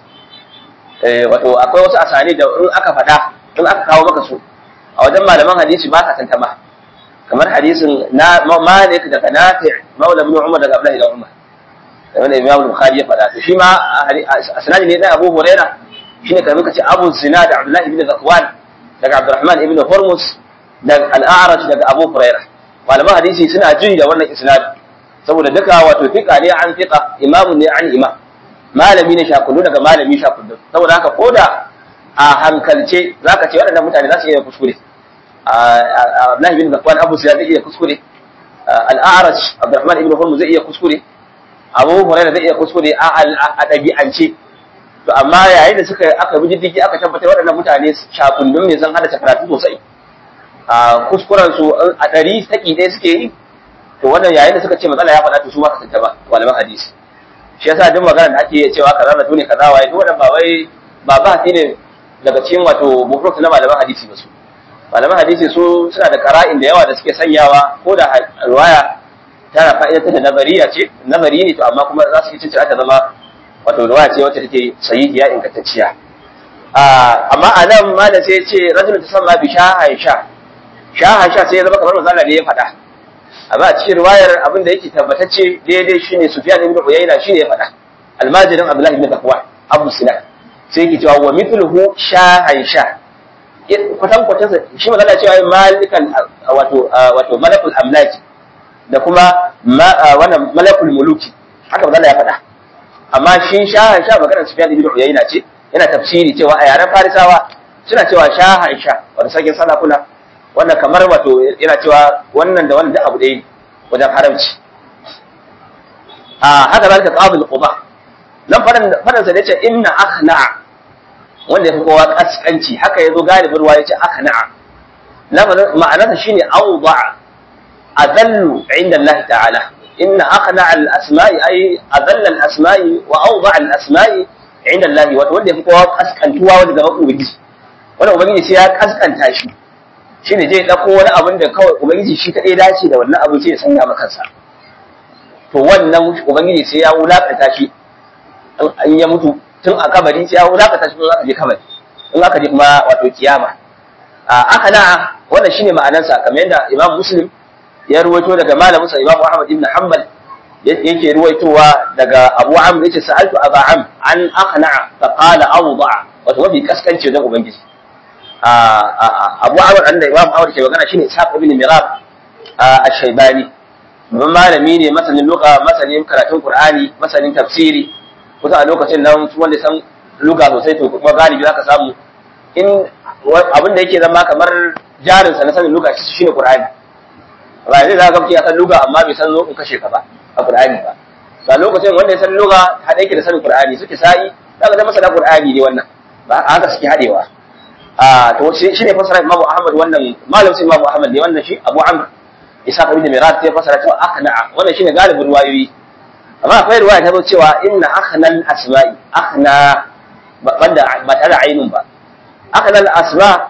A: eh wato akwai wasu asani da in aka faɗa in aka kawo maka su a wajen malaman hadisi ba ka tantama kamar hadisin na Malik daga Nafi' Maula ibn Umar daga Abdullah ibn Umar wanda Imam Bukhari ya faɗa to shi ma asnadi ne na Abu Huraira shine kamar kace Abu Zinad Abdullah ibn Zakwan daga Abdurrahman ibn Hormuz daga Al-A'raj daga Abu Huraira malaman hadisi suna jin da wannan isnad saboda duka wato fiqa ne an fiqa imamun ne an imam malami ne shakullu daga malami shakullu saboda haka koda a hankalce zaka ce waɗannan mutane za su iya kuskure Abdullahi bin Zakwan Abu Sa'id zai iya kuskure Al-A'raj Abdurrahman ibn Hormuz zai iya kuskure Abu Hurairah zai iya kuskure a ɗabi'ance to amma yayin da suka aka bi diddigi aka tabbatar waɗannan mutane shakullun ne zan hada karatu sosai a kuskuren su a ɗari saki ɗaya suke yi to wannan yayin da suka ce matsala ya faɗa to su ma ka ba malaman hadisi shi yasa duk magana da ake cewa kaza na tune kaza waye duk wannan ba wai ba ba ne daga cikin wato bufruk na malaman hadisi ba su malaman hadisi su suna da qara'in da yawa da suke sanyawa ko da riwaya tana fa'idatar da nazariya ce nazari ne to amma kuma za su yi cincin ta zama wato riwaya ce wacce take sahihiya ingantacciya amma a nan ma da sai ce rajul ta sama bi shahan sha shahan sha sai ya zama kamar manzo ne ya faɗa amma a cikin riwayar abin da yake tabbatacce daidai shine Sufyan ibn Uyayna shine ya faɗa almajirin Abdullah ibn Zakwan Abu Sinan sai yake cewa wa mithluhu shahan sha kwatan kwatan shi magana cewa malikan wato wato malakul amlaki da kuma wannan malakul muluki haka magana ya faɗa amma shi shahan sha maganar Sufyan ibn Uyayna ce yana tafsiri cewa a yaren Farisawa suna cewa shahan sha wanda sakin salakuna wannan kamar wato yana cewa wannan da wannan da abu ɗaya wajen haramci a haka zalika qabil quba nan fadan fadan sa yace inna akhna wanda yafi kowa kaskanci haka yazo galibin ruwa yace akhna lafazin ma'anarsa shine awda adallu inda Allah ta'ala inna akhna al-asma'i ay adalla al-asma'i wa awda al-asma'i inda Allah wato wanda yafi kowa kaskantuwa wanda gaban ubangiji wanda ubangiji sai ya kaskanta shi shine zai dauko wani abin da kawai ubangiji shi kadai dace da wannan abin sai ya sanya maka kansa to wannan ubangiji sai ya wulakanta shi in ya mutu tun a kabari sai ya wulakanta shi in aka je kabari in aka je kuma wato kiyama aka na wannan shine ma'anarsa kamar yadda Imam Muslim ya ruwaito daga malamin sa Imam Ahmad ibn Hanbal yake ruwaitowa daga Abu Amr yace sa'altu Abu Amr an aqna fa qala awda wato mafi kaskanci wajen ubangiji Abu Amr da Imam Ahmad ke magana shine Ishaq ibn Mirab ash-Shaybani babban malami ne masanin lugha masanin karatun Qur'ani masanin tafsiri kusa a lokacin nan wanda san lugha sosai to kuma galibi zaka samu in abin da yake zama kamar jarin sa na sanin lugha shi shine Qur'ani ba zai zaka ga ya san lugha amma bai san zo in kashe ka ba a Qur'ani ba a lokacin wanda ya san lugha hada yake da sanin Qur'ani suke sai zaka ga masana Qur'ani ne wannan ba haka suke hadewa a to shi ne fasara Imam Ahmad wannan malam sai Imam Ahmad ne wannan shi Abu Amr Isa ibn Mirat sai fasara cewa akhna wannan shine galibin ruwayoyi amma akwai ruwaya ta zo cewa inna akhnal asma'i akhna banda ba tare ainun ba akhnal asma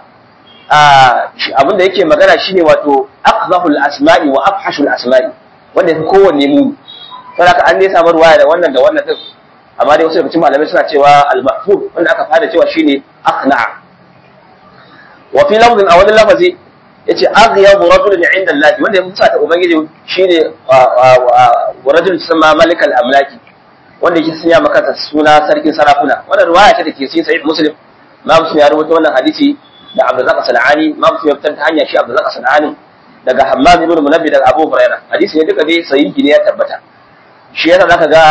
A: abin da yake magana shine wato aqzahul asma'i wa afhashul asma'i wanda yafi kowanne mu saboda an ne samu ruwaya da wannan da wannan din amma dai wasu daga cikin malamai suna cewa al-mahfuz wanda aka fara cewa shine akhna wa fi lafzin a wani lafazi yace aghyabu rajulun inda Allah wanda ya musa ta ubangiji shine wa rajul sama malik al-amlaki wanda yake sanya maka suna sarkin sarakuna wannan riwaya ce da ke cikin sahih muslim ma muslim ya rubuta wannan hadisi da Abdurrazzaq Sanani ma muslim ya fitar ta hanya shi Abdurrazzaq Sanani daga Hammam ibn Munabbi daga Abu Hurairah hadisi ne duka dai sahihi ne ya tabbata shi yasa zaka ga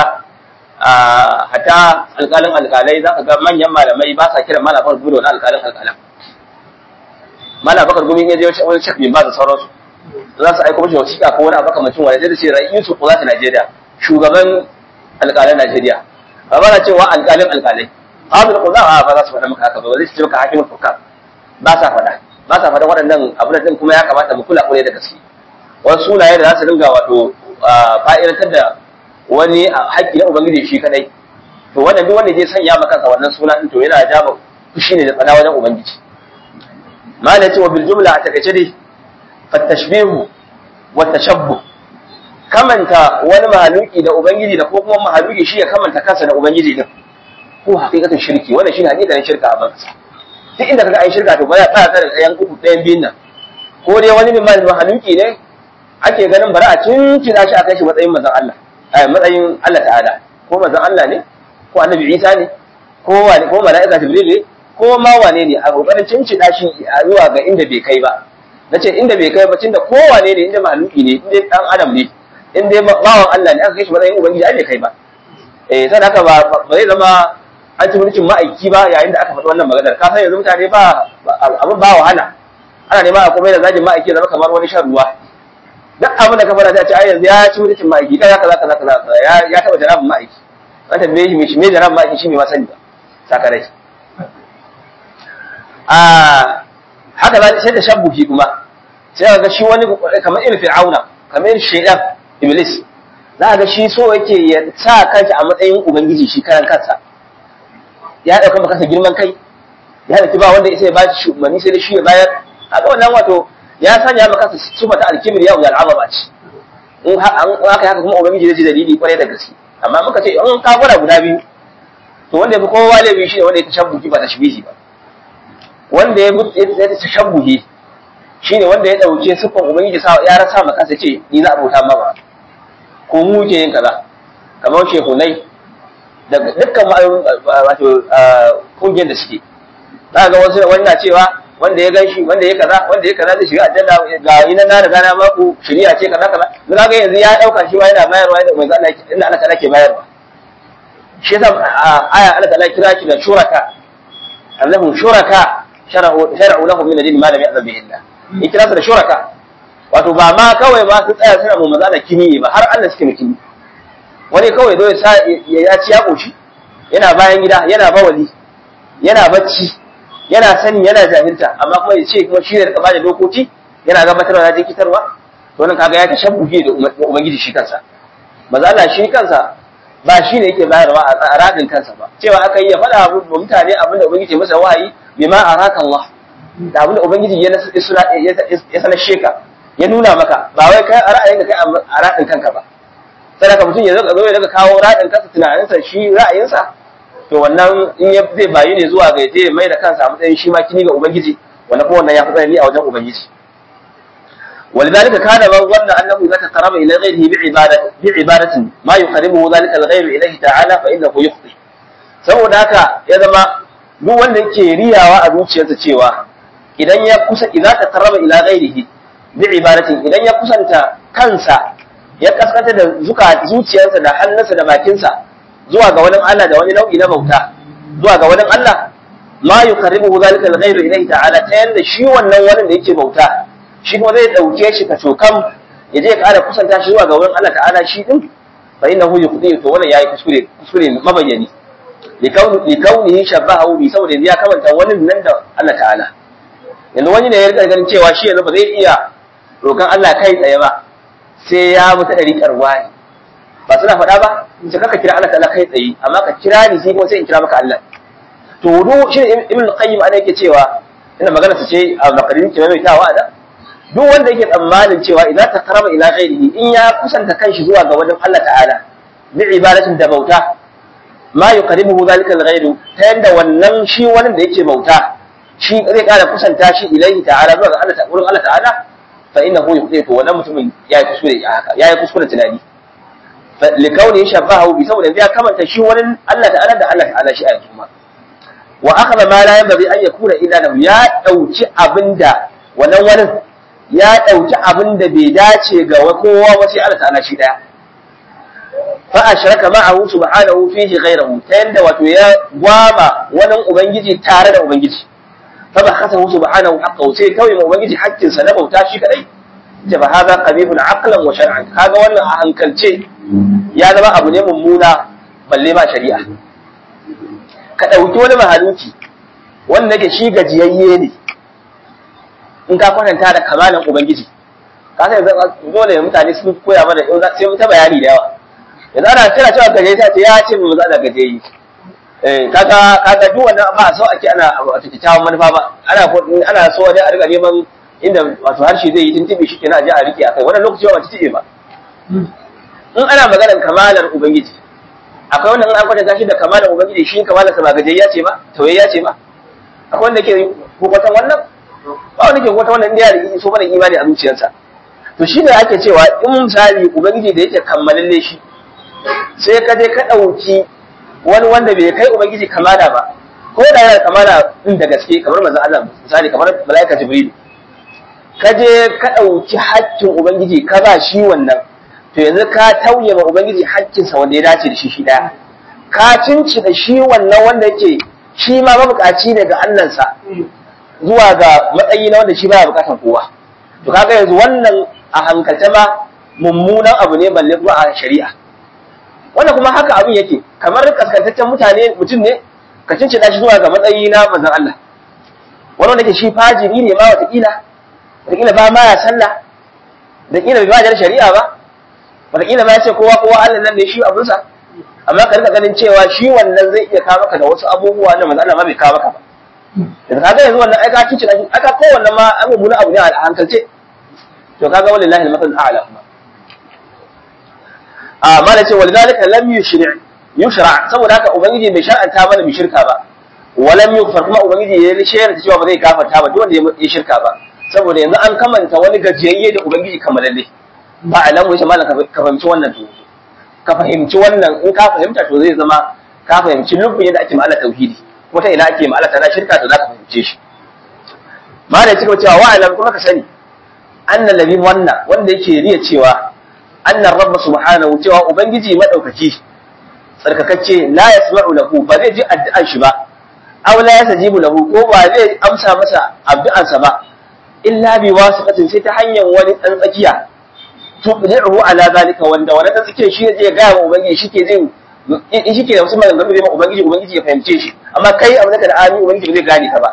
A: hatta alƙalin alƙalai zaka ga manyan malamai ba sa kiran malafar gudu na alƙalin alƙalan mala bakar gumi ya je wani shek bin ba da sauransu za su aiko mashi wasiƙa ko wani abu kamacin wani zai ce ra'isu ko za ta Najeriya shugaban alƙalan Najeriya ba ba na cewa alƙalin alƙalai Abdul Qudza ba za su faɗa maka haka ba zai ce maka hakimul hukam ba sa faɗa ba sa faɗa waɗannan abu da kuma ya kamata mu kula kure da gaske wasu sunaye da za su dinga wato fa'idantar da wani haƙƙi na ubangiji shi kadai to wannan duk wanda zai sanya maka wannan suna din to yana jama fushi ne da tsada wajen ubangiji ما نتي وبالجملة اعتقد فالتشبيه والتشبه kamanta wani mahaluki da ubangiji da ko kuma mahaluki shi ya kamanta kansa da ubangiji din ko haqiqatan shirki wannan shine haqiqatan shirka a banka duk inda kaga ai shirka to ba ya tsaya da ɗayan uku ɗayan biyun nan ko dai wani ne mahaluki ne ake ganin bari a cincina shi a kai shi matsayin manzon Allah ai matsayin Allah ta'ala ko manzon Allah ne ko annabi Isa ne ko wani ko mala'ika Jibril ne ko ma wane ne a kokarin cincina shi zuwa ga inda bai kai ba nace inda bai kai ba tunda kowane ne inda mahaluki ne inda dan adam ne inda bawan Allah ne aka kai shi matsayin ubangiji ai bai kai ba eh sai haka ba ba zai zama an ci mulkin ma'aiki ba yayin da aka faɗi wannan maganar ka san yanzu mutane ba abin ba wahala ana nema a komai da zagin ma'aiki zama kamar wani shan ruwa duk abin da ka fara ta ce ai yanzu ya ci mulkin ma'aiki kaza kaza kaza kaza ya ya taba jarabin ma'aiki an tambaye shi me shi me jarabin ma'aiki shi me ma sani ba sakarai a haka za sai da shabbuhi kuma sai ga shi wani kamar irin fir'auna kamar irin shaidan iblis za ga shi so yake ya sa kansa a matsayin ubangiji shi karan kansa ya dauka maka girman kai ya dauki ba wanda sai ya ba shi umarni sai da shi ya bayar haka wannan wato ya sanya maka sufa ta alkibir ya wuyar azaba ce in haka haka kuma ubangiji zai ji dalili kwarai da gaske amma muka ce in ka gwada guda biyu to wanda ya fi kowa laifi shi ne wanda ya tashabbuhi ba tashbihi ba wanda ya ya tashabbuhi shine wanda ya dauke sufan ubangiji sa ya rasa maka sai ce ni za a bauta ma ko mu ke yin kaza kamar shehunai daga dukkan wato kungiyar da suke za ga wasu wani na cewa wanda ya ganshi wanda ya kaza wanda ya kaza zai shiga aljanna ga ina na riga na maku shari'a ce kaza kaza za ga yanzu ya dauka shi ma yana bayarwa da manzo Allah inda Allah ta'ala ke bayarwa shi yasa aya Allah ta'ala kira shi da shuraka annahum shuraka shar'u shar'u lahum min ad-din ma lam ya'zam bihi Allah in kira su da shuraka wato ba ma kawai ba su tsaya suna mu manzo Allah kini ba har Allah suke kini wani kawai zo ya ci ya koshi yana bayan gida yana bawali yana bacci yana sani yana jahilta amma kuma ya ce kuma shi ne rika bada dokoki yana gabatarwa na jikitarwa to wannan kaga ya tashabbuhi da ubangiji shi kansa maza Allah shi kansa ba shi ne yake bayarwa a radin kansa ba cewa aka yi ya faɗa wa mutane abinda ubangiji masa wahayi bima araka Allah da abinda ubangiji ya ya sanar sheka ya nuna maka ba wai kai a ra'ayinka kai a radin kanka ba sai ka mutum ya zo ya daga kawo radin kansa tunaninsa shi ra'ayinsa to wannan in ya zai bayi ne zuwa ga je mai da kansa a matsayin shi ma kini ga ubangiji wannan kuma wannan ya fi tsanani a wajen ubangiji ولذلك كان من ظن انه اذا تقرب الى غيره بعباده بعباده ما يقربه ذلك الغير اليه تعالى فانه يخطئ saboda haka ya zama duk wanda yake riyawa a zuciyarsa cewa idan ya kusa idan ta taraba ila ghairihi bi ibadatin idan ya kusanta kansa ya kaskanta da zuka zuciyarsa da hannunsa da bakinsa zuwa ga wani Allah da wani nau'i na bauta zuwa ga wani Allah ma yuqarribuhu zalika al-ghayru ilayhi ta'ala ta yanda shi wannan wani da yake bauta shi kuma zai dauke shi ka cokam ya je ya kara kusanta shi zuwa ga wurin Allah ta'ala shi din fa innahu yuqdi to wannan yayi kuskure kuskure mabayyani li kaunihi shabahu bi saboda ya kamanta wani nan da Allah ta'ala yanzu wani ne ya rika ganin cewa shi yanzu ba zai iya roƙon Allah kai tsaye ba sai ya mutu ɗari ƙarwani ba suna faɗa ba in ce kaka kira Allah ta'ala kai tsaye amma ka kira ni sai kuma sai in kira maka Allah to du shi ibn qayyim ana yake cewa ina magana su ce a makarin ke mai tawa da duk wanda yake tsammanin cewa idan ta karama ila ghairihi in ya kusanta kanshi zuwa ga wajen Allah ta'ala bi ibadatin da bauta ma yuqarribuhu zalika al-ghairu ta yanda wannan shi wani da yake bauta shi zai kara kusanta shi ilaihi ta'ala zuwa ga Allah ta'ala wurin Allah ta'ala fa innahu yuqdi to wannan mutumin yayi kuskure haka yayi kuskure tunani likauni shabahu bi saboda ya kamanta shi wani Allah ta'ala da Allah ta'ala shi a yanzu ma wa akhadha ma la yanbaghi an yakuna illa lahu ya dauki abinda wannan wani ya dauki abinda bai dace ga kowa ba sai Allah ta'ala shi daya fa ashraka ma'ahu subhanahu fihi ghayrahu ta yanda wato ya gwama wani ubangiji tare da ubangiji fa ba khasahu subhanahu haqqahu sai kawai ma ubangiji haƙƙin sa na bauta shi kadai ce ba hada qabihun aqlan wa shar'an kaga wannan a hankalce ya zama abu ne mummuna balle ma shari'a ka ɗauki wani mahaluki wanda yake shi gajiyayye ne in ka kwatanta da kamalan ubangiji ka sai dole mutane sun koya mana in sai mu ta bayani da yawa yanzu ana tana cewa gaje ta ce ya ce mu za da gaje yi eh kaga kaga duk wannan ba so ake ana a kyakkyawan manufa ba ana ana so ne a riga neman inda wato harshe zai yi tuntuɓe shi kenan a je a rike akai wannan lokaci ba ta tibe ba in ana maganar kamalar ubangiji akwai wanda in an kwatanta shi da kamalar ubangiji shi kamalar sa ba gajiyayya ce ba tawayya ce ba akwai wanda ke hukuntan wannan ba wanda ke hukuntan wannan inda ya so mana imani a zuciyarsa to shi ne ake cewa in misali ubangiji da yake kammalalle shi sai ka je ka ɗauki wani wanda bai kai ubangiji kamala ba ko da yana kamala din da gaske kamar manzon Allah misali kamar malaika jibril ka je ka ɗauki haƙƙin ubangiji ka ba shi wannan to yanzu ka tauye ma ubangiji haƙƙinsa wanda ya dace da shi shi ɗaya ka cinci da shi wannan wanda yake shi ma mabukaci ne ga Allahnsa zuwa ga matsayi na wanda shi baya bukatan kowa to kaga yanzu wannan a hankalce ma mummunan abu ne balle kuma a shari'a wannan kuma haka abin yake kamar kaskantaccen mutane mutum ne ka cinci shi zuwa ga matsayi na manzon Allah wani wanda ke shi fajiri ne ma watakila watakila ba ma ya sallah da kila bai ba shari'a ba watakila ma ya ce kowa kowa Allah nan ne shi abunsa amma ka rika ganin cewa shi wannan zai iya kawo maka da wasu abubuwa na manzo Allah ma bai kawo maka ba da kaga yanzu wannan ai ka kici da aka ko wannan ma abu mun abu ne a hankalce to kaga wallahi al-masal a'la kuma a mala ce walidalika lam yushri' yushra saboda haka ubangiji bai shar'anta mana bi shirka ba walam yughfar kuma ubangiji ya shayar da cewa ba zai gafarta ba duk wanda ya shirka ba saboda yanzu an kamanta wani gajiyayye da ubangiji kamalalle ba alamu shi malam ka fahimci wannan to ka fahimci wannan in ka fahimta to zai zama ka fahimci lubbin yadda ake ma'ala tauhidi kuma ta ina ake ma'ala ta shirka to za ka fahimce shi malam cika cewa wa alam kuma ka sani annal ladhi wannan wanda yake riya cewa annar rabb subhanahu cewa ubangiji madaukaki tsarkakacce la yasma'u lahu ba zai ji addu'an shi ba aw la yasajibu lahu ko ba zai amsa masa addu'ansa ba illa bi wasiqatin sai ta hanyar wani dan tsakiya tuqdi'uhu ala zalika wanda wani dan tsakiyar shi zai ga wa ubangiji shike zai in shike da wasu maganganu zai ma ubangiji ubangiji ya fahimce shi amma kai a da ami ubangiji zai gane ka ba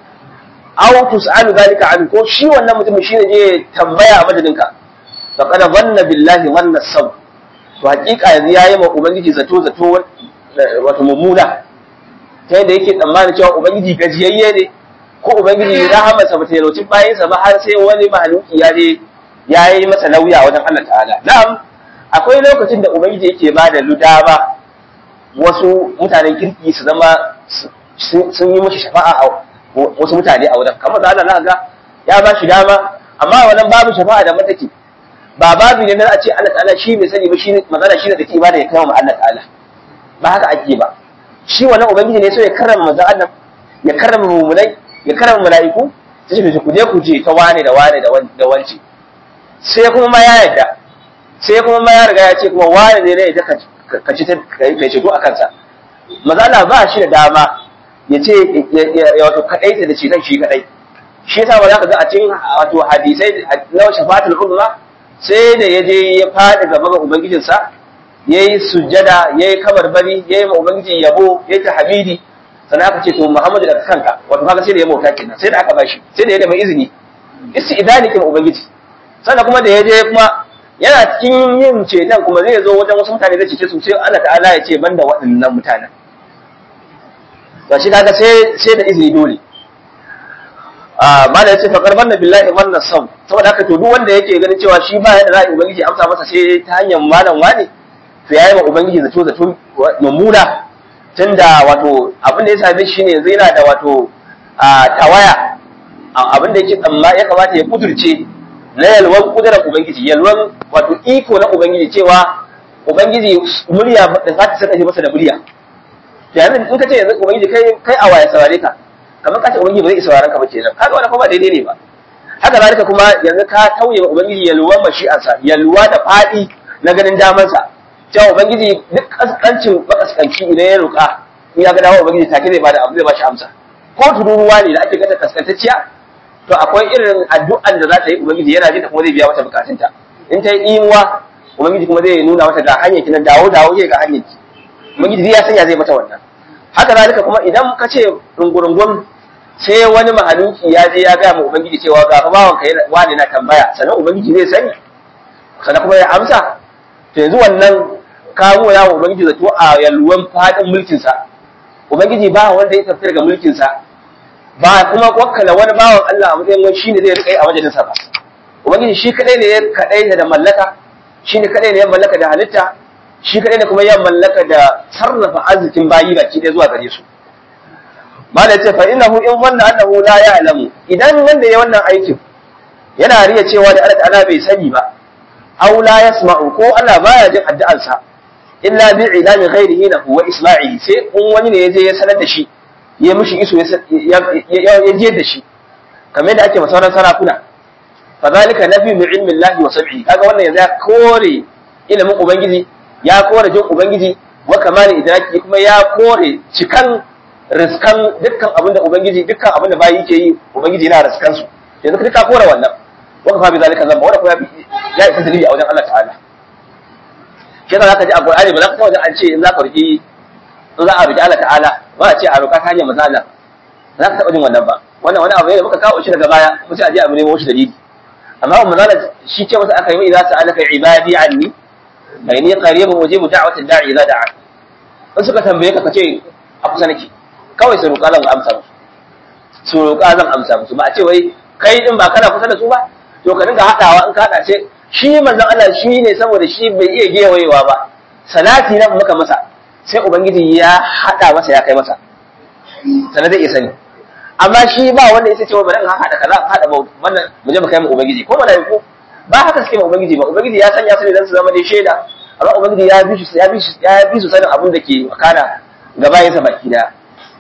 A: aw tus'alu zalika an ko shi wannan mutumin shi ne zai tambaya a madadinka faqad dhanna billahi dhanna saw to hakika yanzu yayi ma ubangiji zato zato wato mummuna ta yadda yake tsammanin cewa ubangiji gajiyayye ne ko ubangiji rahamarsa ba ta yalauci bayansa ba har sai wani mahaluki ya je ya yi masa lauya wajen Allah ta'ala na'am akwai lokacin da ubangiji yake ba da ludama wasu mutanen kirki su zama sun yi mashi shafa'a a wasu mutane a wajen kamar da Allah ga ya ba shi dama amma wannan babu shafa'a da mataki ba babu ne na a ce Allah ta'ala shi bai sani ba shi magana shi da take ibada ya kai wa Allah ta'ala ba haka ake ba shi wannan ubangiji ne so ya karrama manzon Allah ya karrama mumunai ya karrama mala'iku sai ce ku je ku je ta wane da wane da wance sai kuma ma ya yarda sai kuma ma ya riga ya ce kuma wane ne ne ka ci kai ceto a kansa manzon Allah ba shi da dama ya ce ya wato kadai da ceton shi kadai shi yasa ba za ka ga a cikin wato hadisai na shafatul uzma sai da ya je ya faɗi gaba ga ubangijinsa ya yi sujjada ya yi kabarbari ya yi ma ubangiji yabo ya yi hamidi sannan aka ce to muhammadu daga kanka wato kaga sai da ya mauta kenan sai da aka bashi sai da ya da izini isi idani kin ubangiji sannan kuma da ya je kuma yana cikin yin ceton kuma zai zo wajen wasu mutane zai cece su sai Allah ta'ala ya ce banda waɗannan mutanen ba shi kaga sai sai da izini dole mala yace faqar banna billahi man nasam saboda haka to duk wanda yake ganin cewa shi ba yadda za a ubangiji amsa masa sai ta hanyar malam wani to yayi wa ubangiji zato zato mummuna tunda wato abin da ya same shi ne yanzu yana da wato tawaya abin da yake tsamma ya kamata ya kudurce na yalwan kudurar ubangiji yalwan wato iko na ubangiji cewa ubangiji murya da za ta saka shi masa da murya yanzu in ka ce yanzu ubangiji kai kai a waya saurare ka kamar ka ce ubangiji ba zai sauraron ka ba kenan kaga wannan kuma daidai ne ba haka zalika kuma yanzu ka tauye ubangiji yalwan mashi'ansa yalwa da fadi na ganin damansa cewa ubangiji duk kaskancin makaskanci idan ya roƙa in ya ga dawo ubangiji take zai bada abu zai bashi amsa ko tururuwa ne da ake gata kaskantacciya to akwai irin addu'an da za ta yi ubangiji yana jin da kuma zai biya mata bukatunta in ta yi imuwa ubangiji kuma zai nuna mata ga hanyar ki nan dawo dawo ke ga hanyar ki ubangiji zai ya sanya zai mata wannan haka zalika kuma idan ka ce rungurungun sai wani mahaluki ya je ya gaya ma ubangiji cewa ga fa bawan kai wani na tambaya sannan ubangiji zai sani sannan kuma ya amsa to yanzu wannan kawo ya wa ubangiji zato a yalwan fadin mulkin sa ubangiji ba wanda ya tafi daga mulkin sa ba kuma wakkala wani bawan Allah a matsayin wani shine zai rika yi a majalisa ba ubangiji shi kadai ne ya kadai da mallaka shine kadai ne ya mallaka da halitta shi kadai ne kuma ya mallaka da sarrafa arzikin bayi baki ɗaya zuwa gare su mala ce fa innahu in wannan annahu la ya'lamu idan wanda ya wannan aikin yana riya cewa da Allah ta'ala bai sani ba aw la yasma'u ko Allah baya jin addu'arsa illa bi ilami ghairihi lahu wa isma'ihi sai in wani ne yaje ya sanar da shi ya mishi iso ya je da shi kamar da ake masauran sarakuna fa zalika nafi min ilmi Allah wa sab'i kaga wannan yanzu ya kore ilimin ubangiji ya kore jin ubangiji wa kamali idraki kuma ya kore cikan riskan dukkan abin da ubangiji dukkan abin da bayi yake yi ubangiji yana riskan su yanzu ka ka kore wannan wa kafa bi zalika zamba wanda kuma ya isa dalili a wajen Allah ta'ala shi yasa zaka ji a Qur'ani ba za ka ta wajen an ce in za ka riki in za a riki Allah ta'ala ba a ce a roƙa ta hanyar manzo Allah za ka taɓa jin wannan ba wannan wani abu ne da muka kawo shi daga baya mu ce a je a nemo shi dalili amma manzo Allah shi ce masa aka yi idza sa'alaka ibadi anni fa inni qaribun ujibu da'watad da'i idza da'a in suka tambaye ka kace a kusa nake kawai su roƙa zan amsa musu su roƙa zan amsa musu ba a ce wai kai din ba kana kusa da su ba to ka dinga haɗawa in ka haɗa ce shi manzon Allah shi ne saboda shi bai iya gewayewa ba salati na muka masa sai ubangiji ya haɗa masa ya kai masa sannan zai iya sani amma shi ba wanda ya ce wa bari in haɗa kaza haɗa ba wannan mu je mu kai mu ubangiji ko malaiku ba haka suke ma ubangiji ba ubangiji ya sanya su ne dan su zama dai shaida amma ubangiji ya bi su ya bi su ya bi su sanin abin da ke makana ga bayansa baki daya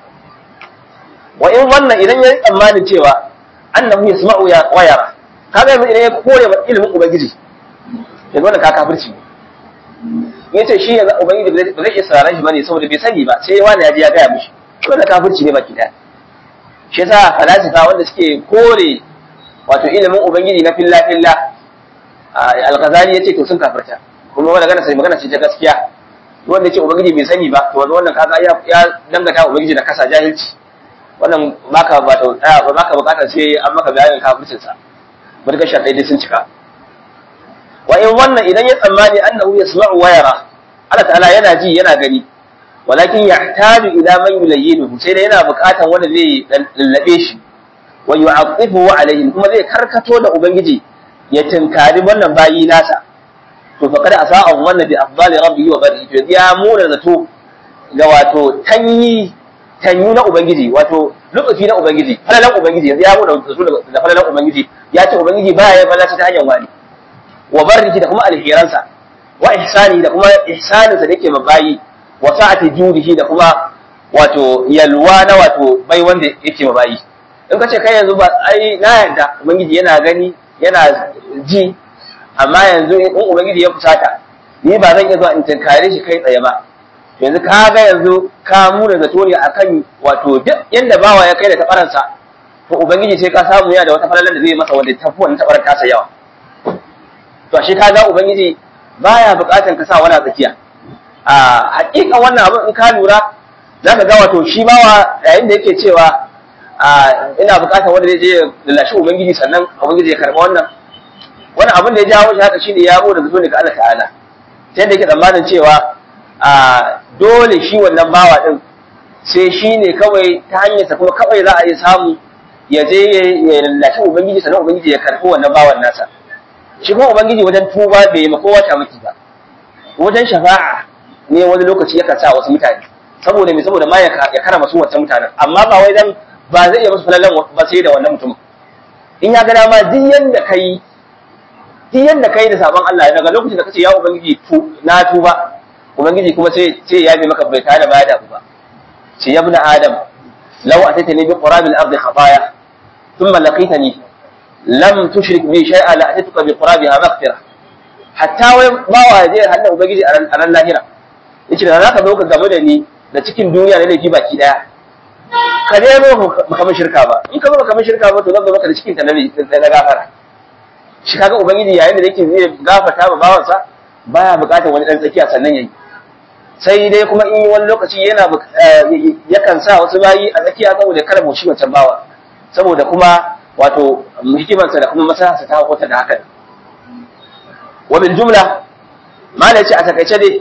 A: wa in wannan idan ya yi tsammanin cewa annahu yasma'u ya wayara kaga yanzu idan ya kore ma ilimin ubangiji yanzu wannan ka kafirci ya ce shi yanzu ubangiji ba zai iya sauraron shi bane saboda bai sani ba sai wani ya je ya gaya mishi wannan kafirci ne baki daya shi yasa falasifa wanda suke kore wato ilimin ubangiji na filla filla al-ghazali yace to sun kafirta kuma wannan magana sai magana ce ta gaskiya wanda yace ubangiji bai sani ba to wannan kaga ya dangata ubangiji da kasa jahilci wannan baka ba ta baka bukatar sai an maka bayanin kafircin sa barka shaɗai dai sun cika wa in wannan idan ya tsammani annahu yasma'u wa yara Allah ta'ala yana ji yana gani walakin yahtaju ila man yulayyinuhu sai dai yana buƙatan wanda zai lallabe shi wa yu'aqibuhu alayhi kuma zai karkato da ubangiji ya tinkari wannan bayi nasa to fa kada asa wannan bi afdali rabbihi wa bari to ya mura zato ga wato tanyi tanyu na ubangiji wato lokaci na ubangiji falalan ubangiji yanzu ya mura zato da falalan ubangiji ya ce ubangiji baya ya balaci ta hanyar wani wa barriki da kuma alheransa wa ihsani da kuma ihsaninsa da yake mabayi wa sa'ati judihi da kuma wato yalwa na wato bai wanda yake mabayi in ka ce kai yanzu ba ai na yarda ubangiji yana gani yana ji amma yanzu in ubangiji ya fusata ni ba zan iya zuwa in tinkare shi kai tsaye ba yanzu ka ga yanzu ka muna zato ne akan wato duk yanda bawa ya kai da tabaransa to ubangiji sai ka samu yana da wata falalar da zai masa wanda tafi wannan tabarar tasa yawa to ashe ka ga ubangiji baya bukatan ka sa wani a tsakiya a hakika wannan abin in ka lura zaka ga wato shi bawa yayin da yake cewa a ina bukatan wanda zai je ya lallashi ubangiji sannan ubangiji ya karba wannan wani abin da ya jawo shi haka shine ya mu da zato daga Allah ta'ala sai da yake tsammanin cewa a dole shi wannan bawa din sai shi ne kawai ta hanyarsa kuma kawai za a yi samu ya je ya lallashi ubangiji sannan ubangiji ya karbi wannan bawan nasa shi kuma ubangiji wajen tuba bai ma kowa ta miki ba wajen shafa'a ne wani lokaci yakan sa wasu mutane saboda me saboda ma ya karama su wancan mutanen amma ba wai dan ba zai iya musu falalan ba sai da wannan mutum in ya ga dama duk yanda kai duk yanda kai da sabon Allah daga lokacin da kace ya ubangiji tu na tuba ubangiji kuma sai sai ya bi maka bai tare ba da ba ce ya ibn adam law ataitani bi qurabil ardi khataya thumma laqitani lam tushrik bi shay'a la atituka bi qurabiha maghfira hatta wai bawa je hannun ubangiji a ran lahira yace da zaka zo ka game da ni da cikin duniya na laifi baki daya ka je zo baka min shirka ba in ka zo baka min shirka ba to zan zo maka da cikin ta na gafara shi kaga ubangiji yayin da yake zai gafarta ba bawansa baya bukatar wani dan tsakiya sannan yayi sai dai kuma in wani lokaci yana yakan sa wasu bayi a tsakiya saboda kada mu shi wancan bawa saboda kuma wato hikimarsa da kuma maslaharsa ta hukunta da haka wa bil jumla malai ce a takaice dai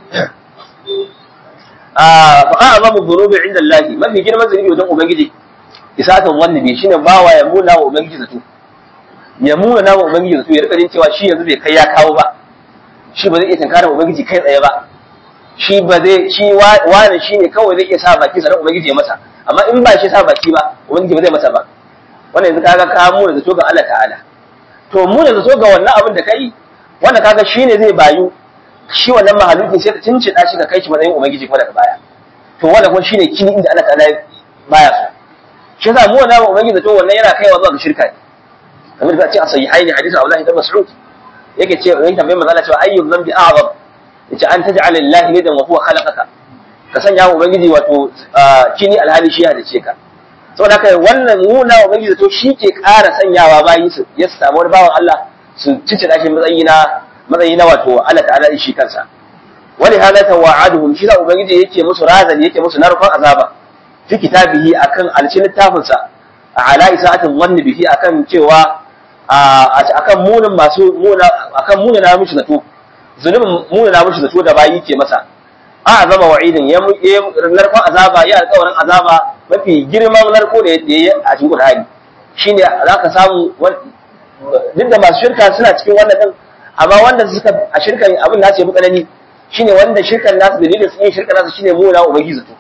A: a fa azamu dhunubi inda Allah mafi girman zunubi wajen ubangiji isatan wannan bi shine bawa ya muna wa ubangiji zato ya muna na wa ubangiji zato ya rika jin cewa shi yanzu bai kai ya kawo ba shi ba zai iya tunkarar ubangiji kai tsaye ba shi ba zai shi wani shi ne kawai zai iya sa baki sanar ubangiji ya masa amma in ba shi sa baki ba ubangiji ba zai masa ba wannan yanzu kaga ka mu da zato ga Allah ta'ala to mu da zato ga wannan abin da kai wanda kaga shi ne zai bayu shi wannan mahaluki sai ka cincida shi ka kai shi matsayin ubangiji kuma daga baya to wannan kuma shine kini inda Allah ta'ala baya so shi yasa mu wannan ubangiji zato wannan yana kaiwa zuwa ga shirka ne kamar da ce a sahihaini hadisi Abdullah ibn Mas'ud yake ce yake tambaye manzo Allah cewa ayyub dhanbi a'zam yace an taj'al lillahi nidan wa huwa khalaqaka ka sanya wa ubangiji wato kini alhali shi halice ka saboda haka wannan nuna wa ubangiji to shi ke ƙara sanyawa bayi su ya samu wani bawan Allah su cice da shi matsayi na matsayi na wato Allah ta'ala shi kansa wani halata wa'aduhum shi da ubangiji yake musu razani yake musu narkon azaba fi kitabihi akan alcin littafin sa ala isa'atin wanni bihi akan cewa akan munin masu muna akan munin na mishi zato zulubin munin na mishi zato da bayi ke masa a azama wa'idin ya narkon azaba ya alƙawarin azaba mafi girman narko da ya yi a cikin Qur'ani shine za ka samu duk da masu shirka suna cikin wannan din amma wanda suka a shirkan abin nasu ya fi tsanani shine wanda shirkan nasu dalilin sun yi shirkan nasu shine muna ubangiji zato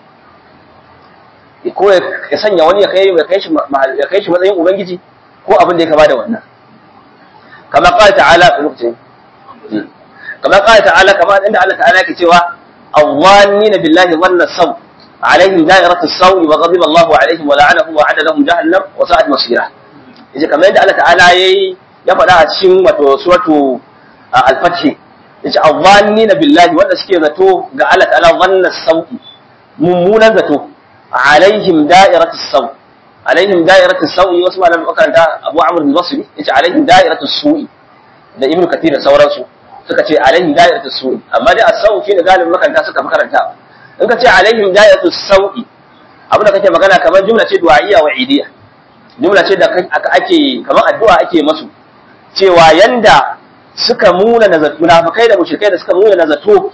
A: ko ya sanya wani ya kai ya kai shi ya kai shi matsayin ubangiji ko abin da ya kama da wannan kama qala ta'ala a lokacin kama qala ta'ala kama inda Allah ta'ala yake cewa awwannina billahi dhanna saw alaihim da'iratu saw wa ghadiba Allahu alaihim wa la'anahum wa 'adda lahum jahannam wa sa'at masira yace kamar yadda Allah ta'ala yayi ya faɗa a cikin wato suratu al-fath yace awwannina billahi wanda suke zato ga Allah ta'ala dhanna saw mummunan zato alaihim da'iratu saw alaihim da'iratu sawi wasu malaman makaranta Abu Amr bin Basri yace alaihim da'iratu su'i da Ibn Kathir da sauransu suka ce alaihim da'iratu su'i amma dai as-saw shine galibin makaranta suka fi karanta in ka ce alaihim da'iratu sawi abin da kake magana kamar jumla ce du'a'iyya wa idiyya jumla ce da ake kamar addu'a ake masu cewa yanda suka muna nazatu munafikai da mushrikai da suka muna nazato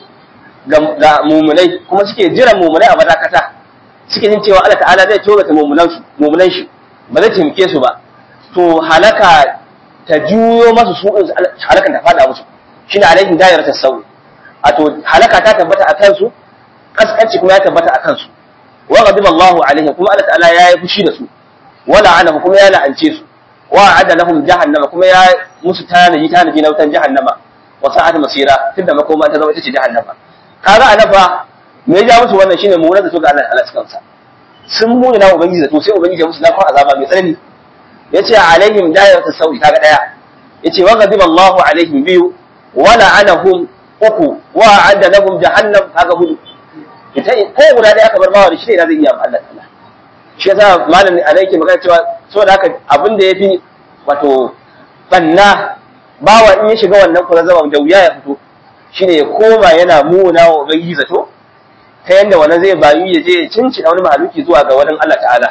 A: ga mumunai kuma suke jiran mumunai a madakata suke jin cewa Allah ta'ala zai tsorata mumunan su mumunan shi ba zai taimake su ba to halaka ta juyo masu su halakan ta fada musu shine alaihim dairar tasawi wato halaka ta tabbata akan su kaskanci kuma ya tabbata akan su wa ghadiba Allahu alaihim kuma Allah ta'ala ya yi fushi da su wa la'anahu kuma ya la'ance su wa adda lahum jahannama kuma ya musu tanaji tanaji na wutan jahannama wa sa'at masira tunda makoma ta zama ita ce jahannama kaga anafa me ya musu wannan shine mu zato ga Allah Allah kansa sun muni na ubangiji zato sai ubangiji ya musu lafa azaba mai tsanani yace alaihim da'iratu sawi kaga daya yace wa ghadiba Allahu alaihim biyu wa la'anahum uku wa adda lahum jahannam kaga hudu ita ko guda daya aka bar bawa da shi ne zai iya Allah ta'ala shi yasa malamin alai ke magana cewa saboda haka abin da yafi wato banna bawa in ya shiga wannan kurazaba da wuya ya fito shine ya koma yana muna wa ubangiji zato ta yadda wani zai bayu ya je ya cinci wani mahaluki zuwa ga wani Allah ta'ala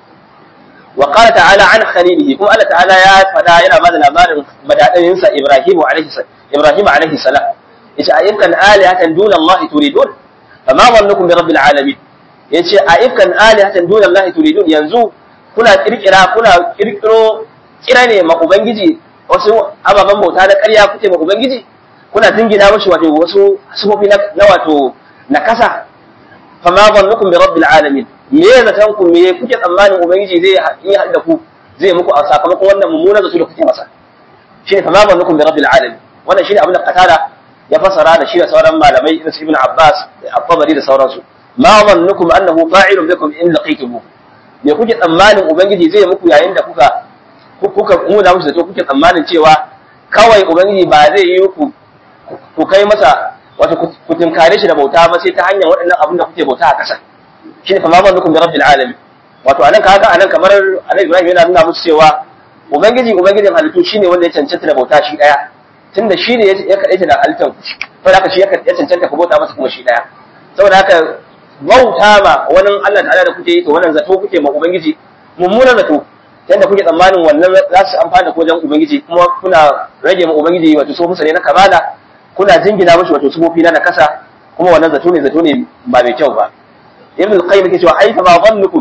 A: wa qala ta'ala an khalilihi kuma Allah ta'ala ya fada yana bada labarin madadin sa Ibrahim alaihi Ibrahim alaihi salam yace ayyukan alihatan duna Allah turidun fama dhannukum bi rabbil alamin yace ayyukan alihatan duna Allah turidun yanzu kuna kirkira kuna kirkiro kira ne ma ubangiji wasu ababen bauta na ƙarya kuke ma ubangiji kuna dingina mashi wato wasu sufofi na wato na kasa fama zannukum bi rabbil alamin me ya zatan ku me kuke tsammanin ubangiji zai yi da ku zai muku a sakamakon wannan mummunan zato da kuke masa shine fama zannukum bi rabbil alamin wannan shine abin da qatada ya fasara da shi da sauran malamai irin su ibn abbas da at-tabari da sauransu ma zannukum annahu fa'ilun bikum in laqaytumuh me kuke tsammanin ubangiji zai muku yayin da kuka kuka muna musu zato kuke tsammanin cewa kawai ubangiji ba zai yi ku ku kai masa wato ku tunkare shi da bauta ba sai ta hanyar waɗannan abin da kuke bauta a ƙasa shi ne fama zannukum bi rabbil alamin wato anan kaga anan kamar annabi Ibrahim yana nuna musu cewa ubangiji ubangijin halittu shine wanda ya cancanta da bauta shi daya tunda shi ne ya kadaita da halittar ku saboda haka shi ya cancanta ku bauta masa kuma shi daya saboda haka bauta ma wani Allah ta'ala da kuke yi to wannan zato kuke ma ubangiji mummunan zato yadda kuke tsammanin wannan za su amfana ko wajen ubangiji kuma kuna rage ma ubangiji wato so musa ne na kamala kuna jingina mashi wato sufofi na nakasa kuma wannan zato ne zato ne ba mai kyau ba ibn al-qayyim yake cewa ai fa ma dhannukum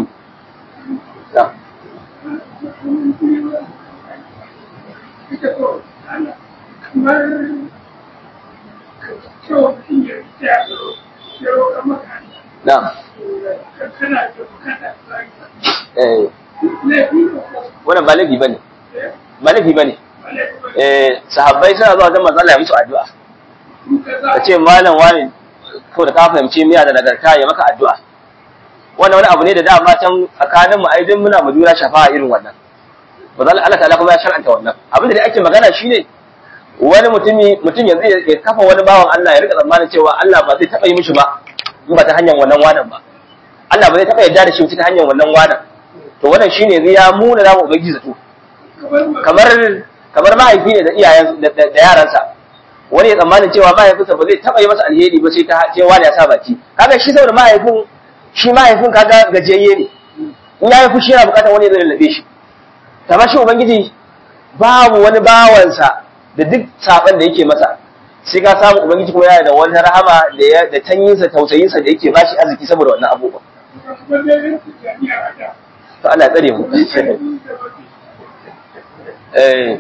A: na eh wannan ba laifi bane ba laifi bane eh sahabbai suna zuwa wajen manzo Allah ya musu addu'a ka ce malam wani ko da ka fahimci miya da nagarta ya maka addu'a wannan wani abu ne da dama can tsakanin mu aidin muna mu jura shafa irin wannan manzo Allah ta'ala kuma ya shar'anta wannan abin da dai ake magana shine wani mutumi mutum yanzu ya kafa wani bawan Allah ya rika tsammanin cewa Allah ba zai taba yi mishi ba in ba ta hanyar wannan wanan ba Allah ba zai taba yarda da shi ta hanyar wannan wanan to wannan shine zai ya muna da ubangiji zato kamar kamar mahaifi ne da iyayen da yaransa wani ya tsammanin cewa mahaifinsa ba zai taba yi masa alheri ba sai ta ce wani ya sa baki kaga shi saboda mahaifin shi mahaifin kaga gajiyayye ne in ya yi fushi yana bukatar wani ya zai lallabe shi kamar shi ubangiji babu wani bawansa da duk saban da yake masa sai ka samu ubangiji kuma yana da wani rahama da ya da tanyinsa tausayinsa da yake bashi arziki saboda wannan abubuwa to Allah tsare mu eh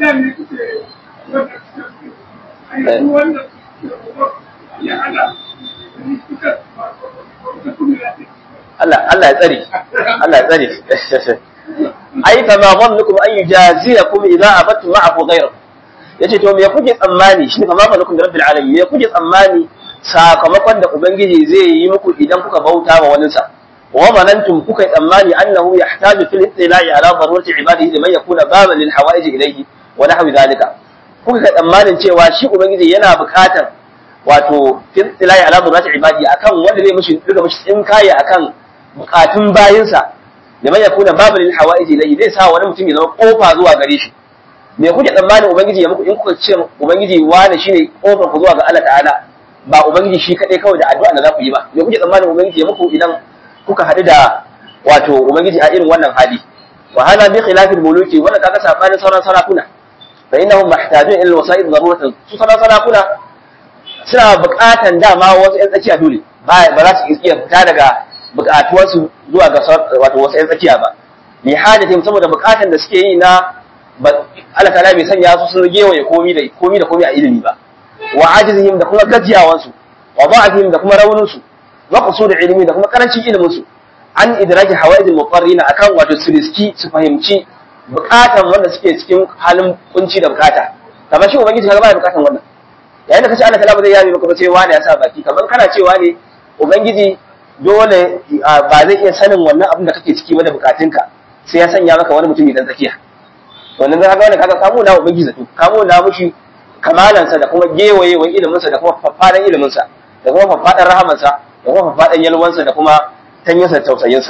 A: Allah Allah ya tsare Allah ya tsare ai fa ma dhannukum an yujaziyakum idza abattum ma'ahu ghayra yace to me kuke tsammani shi fa ma dhannukum bi rabbil alamin me kuke tsammani sakamakon da ubangiji zai yi muku idan kuka bauta ma wani sa wa manantum kuka yi tsammani annahu yahtaju fil ittila'i ala darurati ibadihi liman yakuna baban lil hawaij ilayhi wa nahwi dhalika kuka ga tsammanin cewa shi ubangiji yana bukatar wato fil ittila'i ala darurati ibadihi akan wanda zai mishi duka mishi tsinkaye akan bukatun bayinsa liman yakuna babu lil hawaiji ilayhi zai sa wani mutum ya zama kofa zuwa gare shi me kuke tsammanin ubangiji ya muku in kuka ce ubangiji wani shine kofar ku zuwa ga Allah ta'ala ba ubangiji shi kadai kawai da addu'a da za ku yi ba me kuke tsammanin ubangiji ya muku idan kuka hadu da wato ubangiji a irin wannan hali wa hada bi khilafil muluki wannan kaga sabanin sauran sarakuna fa innahum mahtajun ila wasa'id daruratan su sauran sarakuna suna buƙatan dama wasu ƴan tsakiya dole ba za su iya fita daga buƙatuwarsu zuwa ga wato wasu ƴan tsakiya ba li hadatin saboda buƙatan da suke yi na Allah ta'ala bai sanya su sun gewaye komi da komi da komi a ilimi ba wa ajizihim da kuma gajiyawansu wa da'afihim da kuma raunin su wa qusur ilimi da kuma karancin ilimin su an idraki hawaidil muqarrina akan wato su riski su fahimci buƙatan wanda suke cikin halin kunci da buƙata kamar shi ubangiji kaga ba buƙatan wannan yayin da kace Allah ta'ala ba zai yabe maka ba sai wani ya sa baki kamar kana cewa ne ubangiji dole ba zai iya sanin wannan abin da kake ciki ba da bukatunka sai ya sanya maka wani mutum idan tsakiya wannan zaka wani kaga kamo na ubangiji zato kamo na mushi kamalansa da kuma gewayewan iliminsa da kuma faffadan iliminsa da kuma faffadan rahamansa da kuma faffadan yalwansa da kuma tanyinsa tausayinsa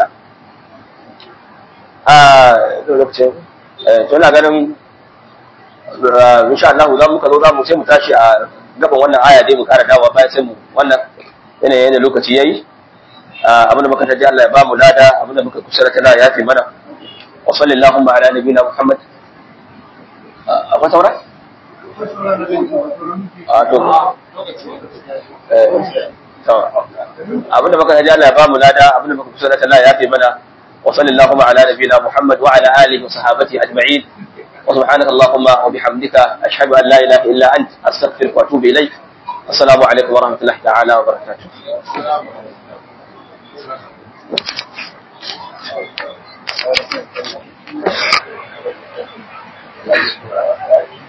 A: a lokacin to ina ganin insha Allah za mu ka zo za mu sai mu tashi a gaban wannan aya dai mu kara dawa bayan sai mu wannan yanayin da lokaci yayi abinda muka taji Allah ya ba mu lada abinda muka kusura ta ya fi mana wa sallallahu ala nabiyina Muhammad akwai saura a to abinda muka taji Allah ya ba mu lada abinda muka kusura ta ya fi mana wa sallallahu ala nabiyina Muhammad wa ala alihi wa sahabati ajma'in وسبحانك اللهم وبحمدك أشهد أن لا إله إلا أنت أستغفرك وأتوب إليك السلام عليكم ورحمة الله تعالى وبركاته Thank you.